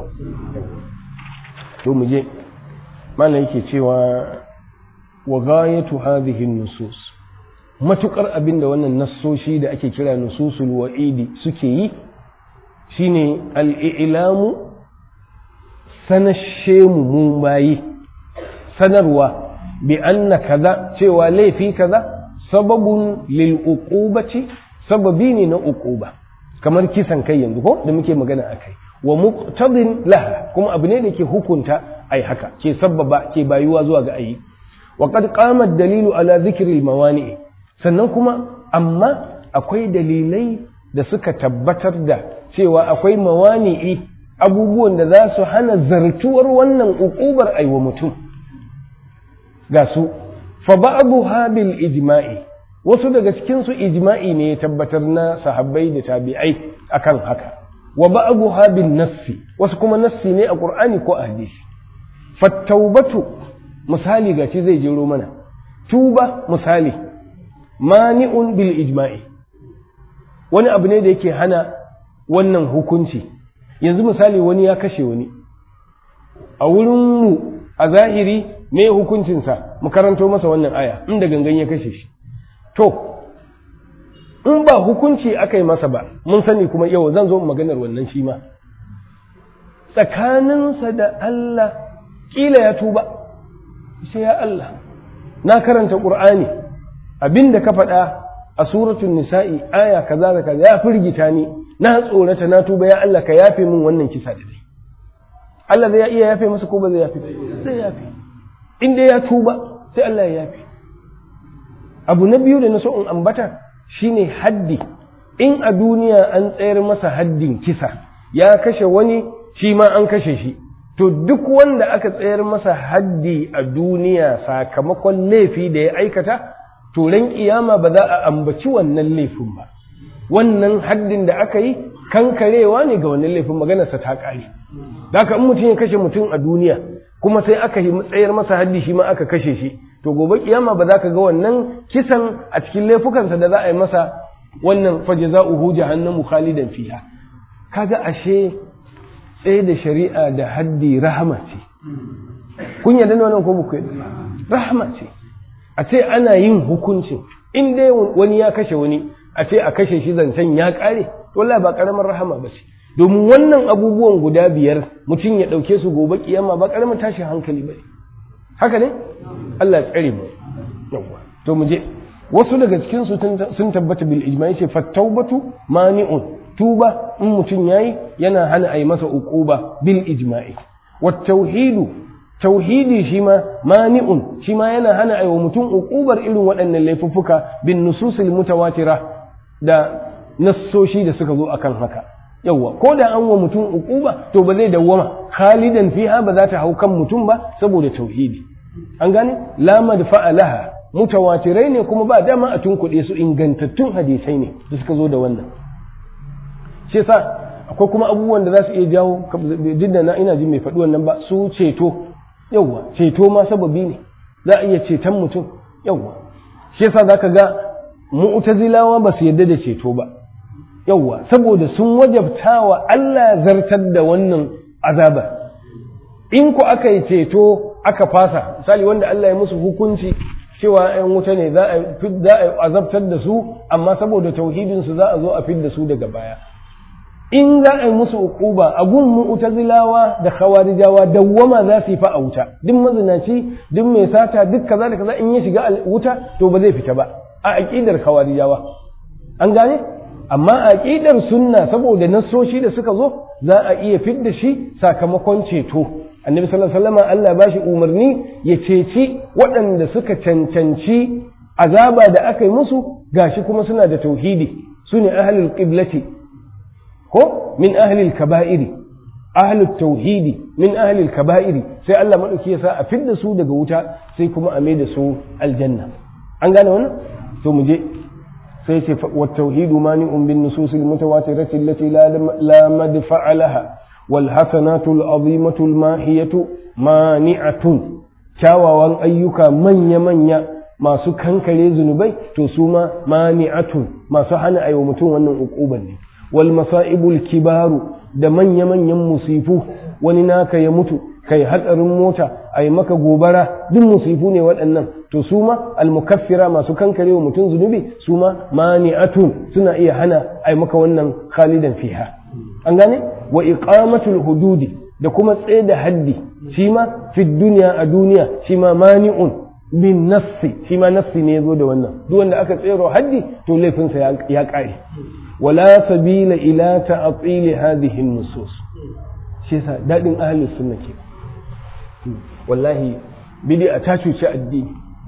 to mu je malam yake cewa wa ghayatu hadhihi nusus matukar abinda wannan nassoshi da ake kira nususul wa'idi suke yi shine al-i'lamu sanashe mu mun bayi sanarwa bi anna kaza cewa laifi kaza sababun lil uqubati sababi ne na uquba kamar kisan kai yanzu ko da muke magana akai wa muqtadin laha kuma abu ne da ke hukunta ai haka ke sababa ke bayuwa zuwa ga ayi wa qad qama dalilu ala dhikri mawani sannan kuma amma akwai dalilai da suka tabbatar da cewa akwai mawani'i abubuwan da za su hana zartuwar wannan uqubar aiwa mutum ga su fa ba'dha bil ijma'i wasu daga cikin su ijma'i ne ya tabbatar na sahabbai da tabi'ai akan haka wa ba'dha bin nassi wasu kuma nassi ne a qur'ani ko a hadisi fattaubatu misali gaci zai jero mana tuba misali mani'un bil ijma'i wani abu ne da yake hana wannan hukunci yanzu misali wani ya kashe wani a wurin mu a zahiri me hukuncinsa mu karanto masa wannan aya inda gangan ya kashe shi to in ba hukunci aka yi masa ba mun sani kuma yau zan zo maganar wannan shi ma tsakaninsa da Allah kila ya tuba sai ya Allah na karanta Qur'ani abinda ka faɗa a suratul nisa'i aya kaza da kaza ya firgita ni na tsorata na tuba ya Allah ka yafe min wannan kisa da dai Allah zai iya yafe masa ko ba zai yafe zai yafe in dai ya tuba sai Allah ya yafe abu na biyu da na so in ambata shine haddi in a duniya an tsayar masa haddin kisa ya kashe wani shi ma an kashe shi to duk wanda aka tsayar masa haddi a duniya sakamakon laifi da ya aikata to ran kiyama ba za a ambaci wannan laifin ba wannan haddin da aka yi kankarewa ne ga wannan laifin maganarsa ta ƙare haka in mutum ya kashe mutum a duniya kuma sai aka yi tsayar masa haddi shi ma aka kashe shi to gobe kiyama ba za ka ga wannan kisan a cikin laifukansa da za a yi masa wannan fajza'uhu jahannamu khalidan fiha kaga ashe tsaye da shari'a da haddi rahama ce kun yarda da wannan ko muku rahama ce a ce ana yin hukuncin in dai wani ya kashe wani a ce a kashe shi zancen ya kare wallahi ba karamar rahama ba ce domin wannan abubuwan guda biyar mutum ya ɗauke su gobe kiyama ba karamin tashin hankali ba haka ne Allah ya tsare mu yawwa to mu je wasu daga cikin su sun tabbata bil ijma yace fattaubatu mani'un tuba in mutum yayi yana hana a yi masa uquba bil ijma'i wat tauhidu tauhidi shi ma mani'un shi ma yana hana a yi wa mutum uqubar irin waɗannan laifuffuka bin nususil mutawatira da nassoshi da suka zo akan haka yawwa ko da an wa mutum uquba to ba zai dawwama khalidan fiha ba za ta hau kan mutum ba saboda tauhidi an gane la madfa'a laha mutawatirai ne kuma ba dama a tunkuɗe su ingantattun hadisai ne da suka zo da wannan shi yasa akwai kuma abubuwan da za su iya jawo duk da na ina ji mai faɗi wannan ba su ceto yawwa ceto ma sababi ne za a iya ceton mutum yawwa shi yasa zaka ga mu'tazilawa ba su yarda da ceto ba yawwa saboda sun wajabta wa Allah zartar da wannan azaba in ku aka yi ceto aka fasa misali wanda Allah ya musu hukunci cewa ‘yan wuta ne za a azabtar da su amma saboda tauhidinsu za a zo a fid da su daga baya in za a yi musu uquba a gun mu'tazilawa da khawarijawa dawwama za su yi fa a wuta duk mazinaci duk mai sata duk kaza da kaza in ya shiga wuta to ba zai fita ba a aqidar khawarijawa an gane amma a aqidar sunna saboda nassoshi da suka zo za a iya fidda shi sakamakon ceto annabi sallallahu alaihi wasallam Allah ba shi umarni ya ceci waɗanda suka cancanci azaba da aka yi musu gashi kuma suna da tauhidi su ne ahlul qiblati ko min ahlil kaba'iri ahlul tauhidi min ahlil kaba'iri sai Allah madauki ya sa a fidda su daga wuta sai kuma a mai da su aljanna an gane wannan to mu je sai ce wa tauhidu mani'un bin nususil mutawatirati allati la madfa'a laha والحسنات العظيمة الماهية مانعة kyawawan ayyuka manya-manya masu kankare zunubai to su ma mani'atun masu hana aiwa mutum wannan uquban ne wal masa'ibul kibaru da manya-manyan musifu wani naka ya mutu kai hatsarin mota ai maka gobara duk musifu ne waɗannan to su ma almukaffira masu kankare wa mutum zunubi su ma mani'atun suna iya hana ai maka wannan khalidan fiha an gane wa iqamatul hududi da kuma tsaye da haddi shi ma fi duniya a duniya shi ma mani'un bin nafsi shi ma nafsi ne yazo da wannan duk wanda aka tsero haddi to laifinsa ya kare wala sabila ila ta'til hadhihi an-nusus shi yasa dadin ahlus sunna ke wallahi bid'a ta cuci addini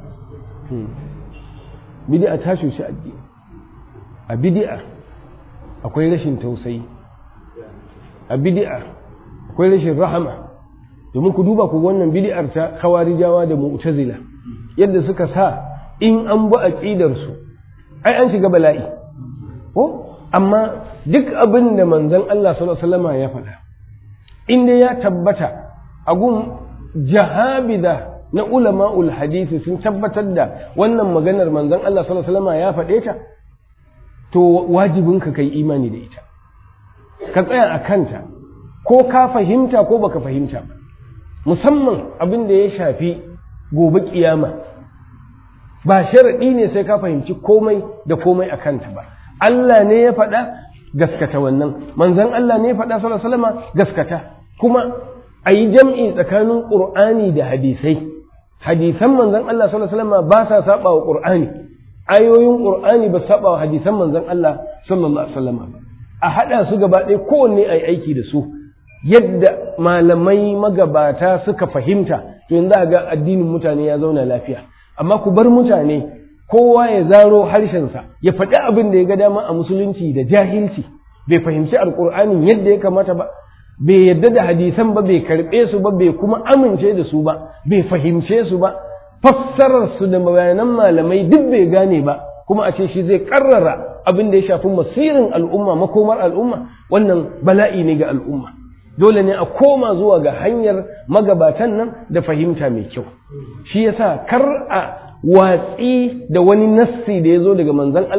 bid'a ta cuci addini a bid'a akwai rashin tausayi a bid'a akwai rashin rahama domin ku duba ku wannan bid'ar ta khawarijawa da mu'tazila yadda suka sa in an bi aqidar su ai an shiga bala'i ko amma duk abin da manzon Allah sallallahu alaihi wasallam ya faɗa in dai ya tabbata a gun jahabida na ulama'ul hadisi sun tabbatar da wannan maganar manzon Allah sallallahu alaihi wasallam ya faɗe ta to wajibinka kai imani da ita ka tsaya a kanta ko ka fahimta ko baka fahimta ba musamman abin da ya shafi gobe kiyama ba sharaɗi ne sai ka fahimci komai da komai a kanta ba Allah ne ya faɗa gaskata wannan manzon Allah ne ya faɗa sallallahu alaihi gaskata kuma a yi jam'i tsakanin ƙur'ani da hadisai hadisan manzon Allah sallallahu alaihi ba sa saba wa ƙur'ani ayoyin ƙur'ani ba saba wa hadisan manzon Allah sallallahu alaihi wasallam ba a haɗa su gaba ɗaya kowanne a yi aiki da su yadda malamai magabata suka fahimta to yanzu ga addinin mutane ya zauna lafiya amma ku bar mutane kowa ya zaro harshensa ya faɗi abin da ya ga dama a musulunci da jahilci bai fahimci alƙur'anin yadda ya kamata ba bai yadda da hadisan ba bai karɓe su ba bai kuma amince da su ba bai fahimce su ba fassarar su da bayanan malamai duk bai gane ba kuma a ce shi zai karrara abin da ya shafi masirin al'umma makomar al'umma wannan bala'i ne ga al'umma dole ne a koma zuwa ga hanyar magabatan nan da fahimta mai kyau shi yasa kar a watsi da wani nassi da ya zo daga manzon Allah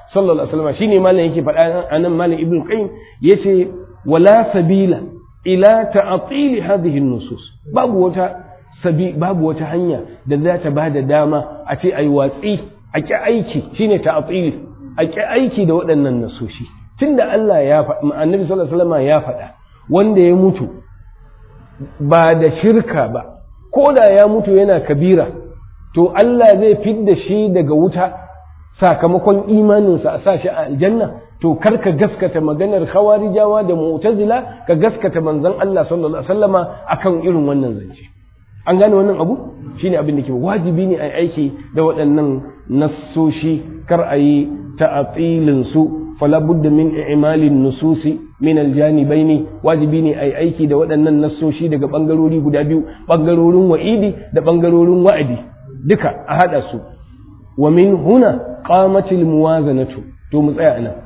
sallallahu alaihi wasallam shine malam yake faɗa anan malam ibnu qayyim yace wala sabila ila ta'til hadhihi an-nusus babu wata sabi babu wata hanya da za ta bada dama a ce ai watsi a ki aiki shine ta'til a ki aiki da waɗannan nasoshi tunda Allah ya faɗa annabi sallallahu alaihi wasallam ya faɗa wanda ya mutu ba da shirka ba ko da ya mutu yana kabira to Allah zai fidda shi daga wuta sakamakon imaninsa a sa shi a aljanna to kar ka gaskata maganar khawarijawa da mu'tazila ka gaskata manzon Allah sallallahu alaihi wasallama akan irin wannan zance an gane wannan abu shine abin da ke wajibi ne a aiki da waɗannan nassoshi kar a yi ta'atilin su fala budda min i'malin nususi min aljanibaini wajibi ne a aiki da waɗannan nassoshi daga bangarori guda biyu bangarorin wa'idi da bangarorin wa'adi duka a hada su wa min huna qamatil muwazanatu to mu tsaya anan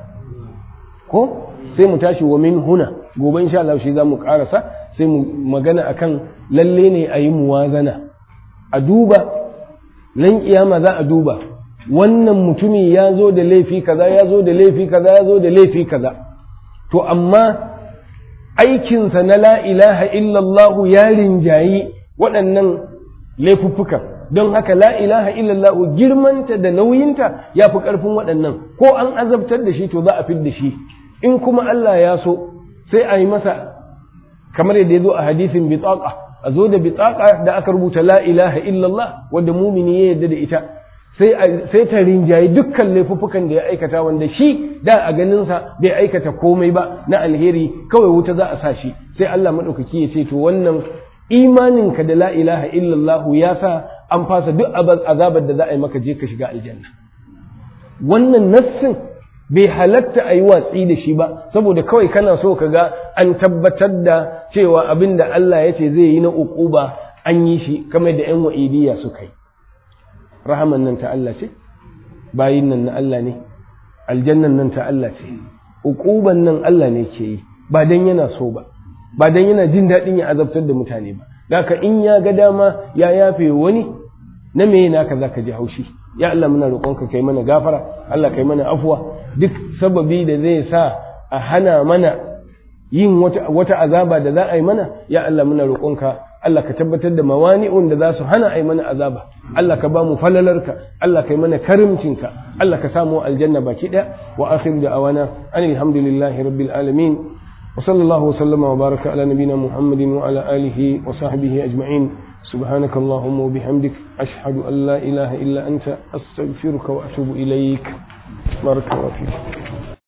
ko sai mu tashi wa min huna gobe insha Allah shi zamu karasa sai mu magana akan lalle ne a yi muwazana a duba nan kiyama za a duba wannan mutumi ya zo da laifi kaza ya zo da laifi kaza ya zo da laifi kaza to amma aikinsa na la ilaha illallah ya rinjayi waɗannan laifuffukan don haka la ilaha illallah girmanta da nauyinta ya fi ƙarfin waɗannan ko an azabtar da shi to za a fid da shi in kuma Allah ya so sai a yi masa kamar yadda ya zo a hadisin bitaqa a zo da bitaqa da aka rubuta la ilaha illallah wanda mumini ya yarda da ita sai ta rinjayi dukkan laifuffukan da ya aikata wanda shi da a ganinsa bai aikata komai ba na alheri kawai wuta za a sa shi sai Allah maɗaukaki ya ce to wannan imaninka da la ilaha illallah ya sa an fasa duk azabar da za a yi maka je ka shiga aljanna wannan nassin bai halatta a yi watsi da shi ba saboda kawai kana so ka ga an tabbatar da cewa abin da Allah ya ce zai yi na uquba an yi shi kamar da 'yan wa'idiyya suka yi rahaman nan ta Allah ce bayin nan na Allah ne aljannan nan ta Allah ce uquban nan Allah ne ke yi ba dan yana so ba ba dan yana jin daɗin ya azabtar da mutane ba daka in ya ga dama ya yafe wani na me naka zaka ji haushi ya Allah muna roƙonka kai mana gafara Allah kai mana afuwa duk sababi da zai sa a hana mana yin wata, wata azaba da za a yi mana ya Allah muna roƙonka Allah ka tabbatar da mawani'un da za su hana a yi mana azaba Allah ka ba mu falalarka Allah ka yi mana karimcinka Allah ka samu aljanna baki ɗaya wa akhir da awana an alhamdulillahi rabbil alamin wa sallallahu wa sallama wa baraka ala nabina muhammadin wa ala alihi wa sahbihi ajma'in سبحانك اللهم وبحمدك أشهد أن لا إله إلا أنت أستغفرك وأتوب إليك بارك الله فيك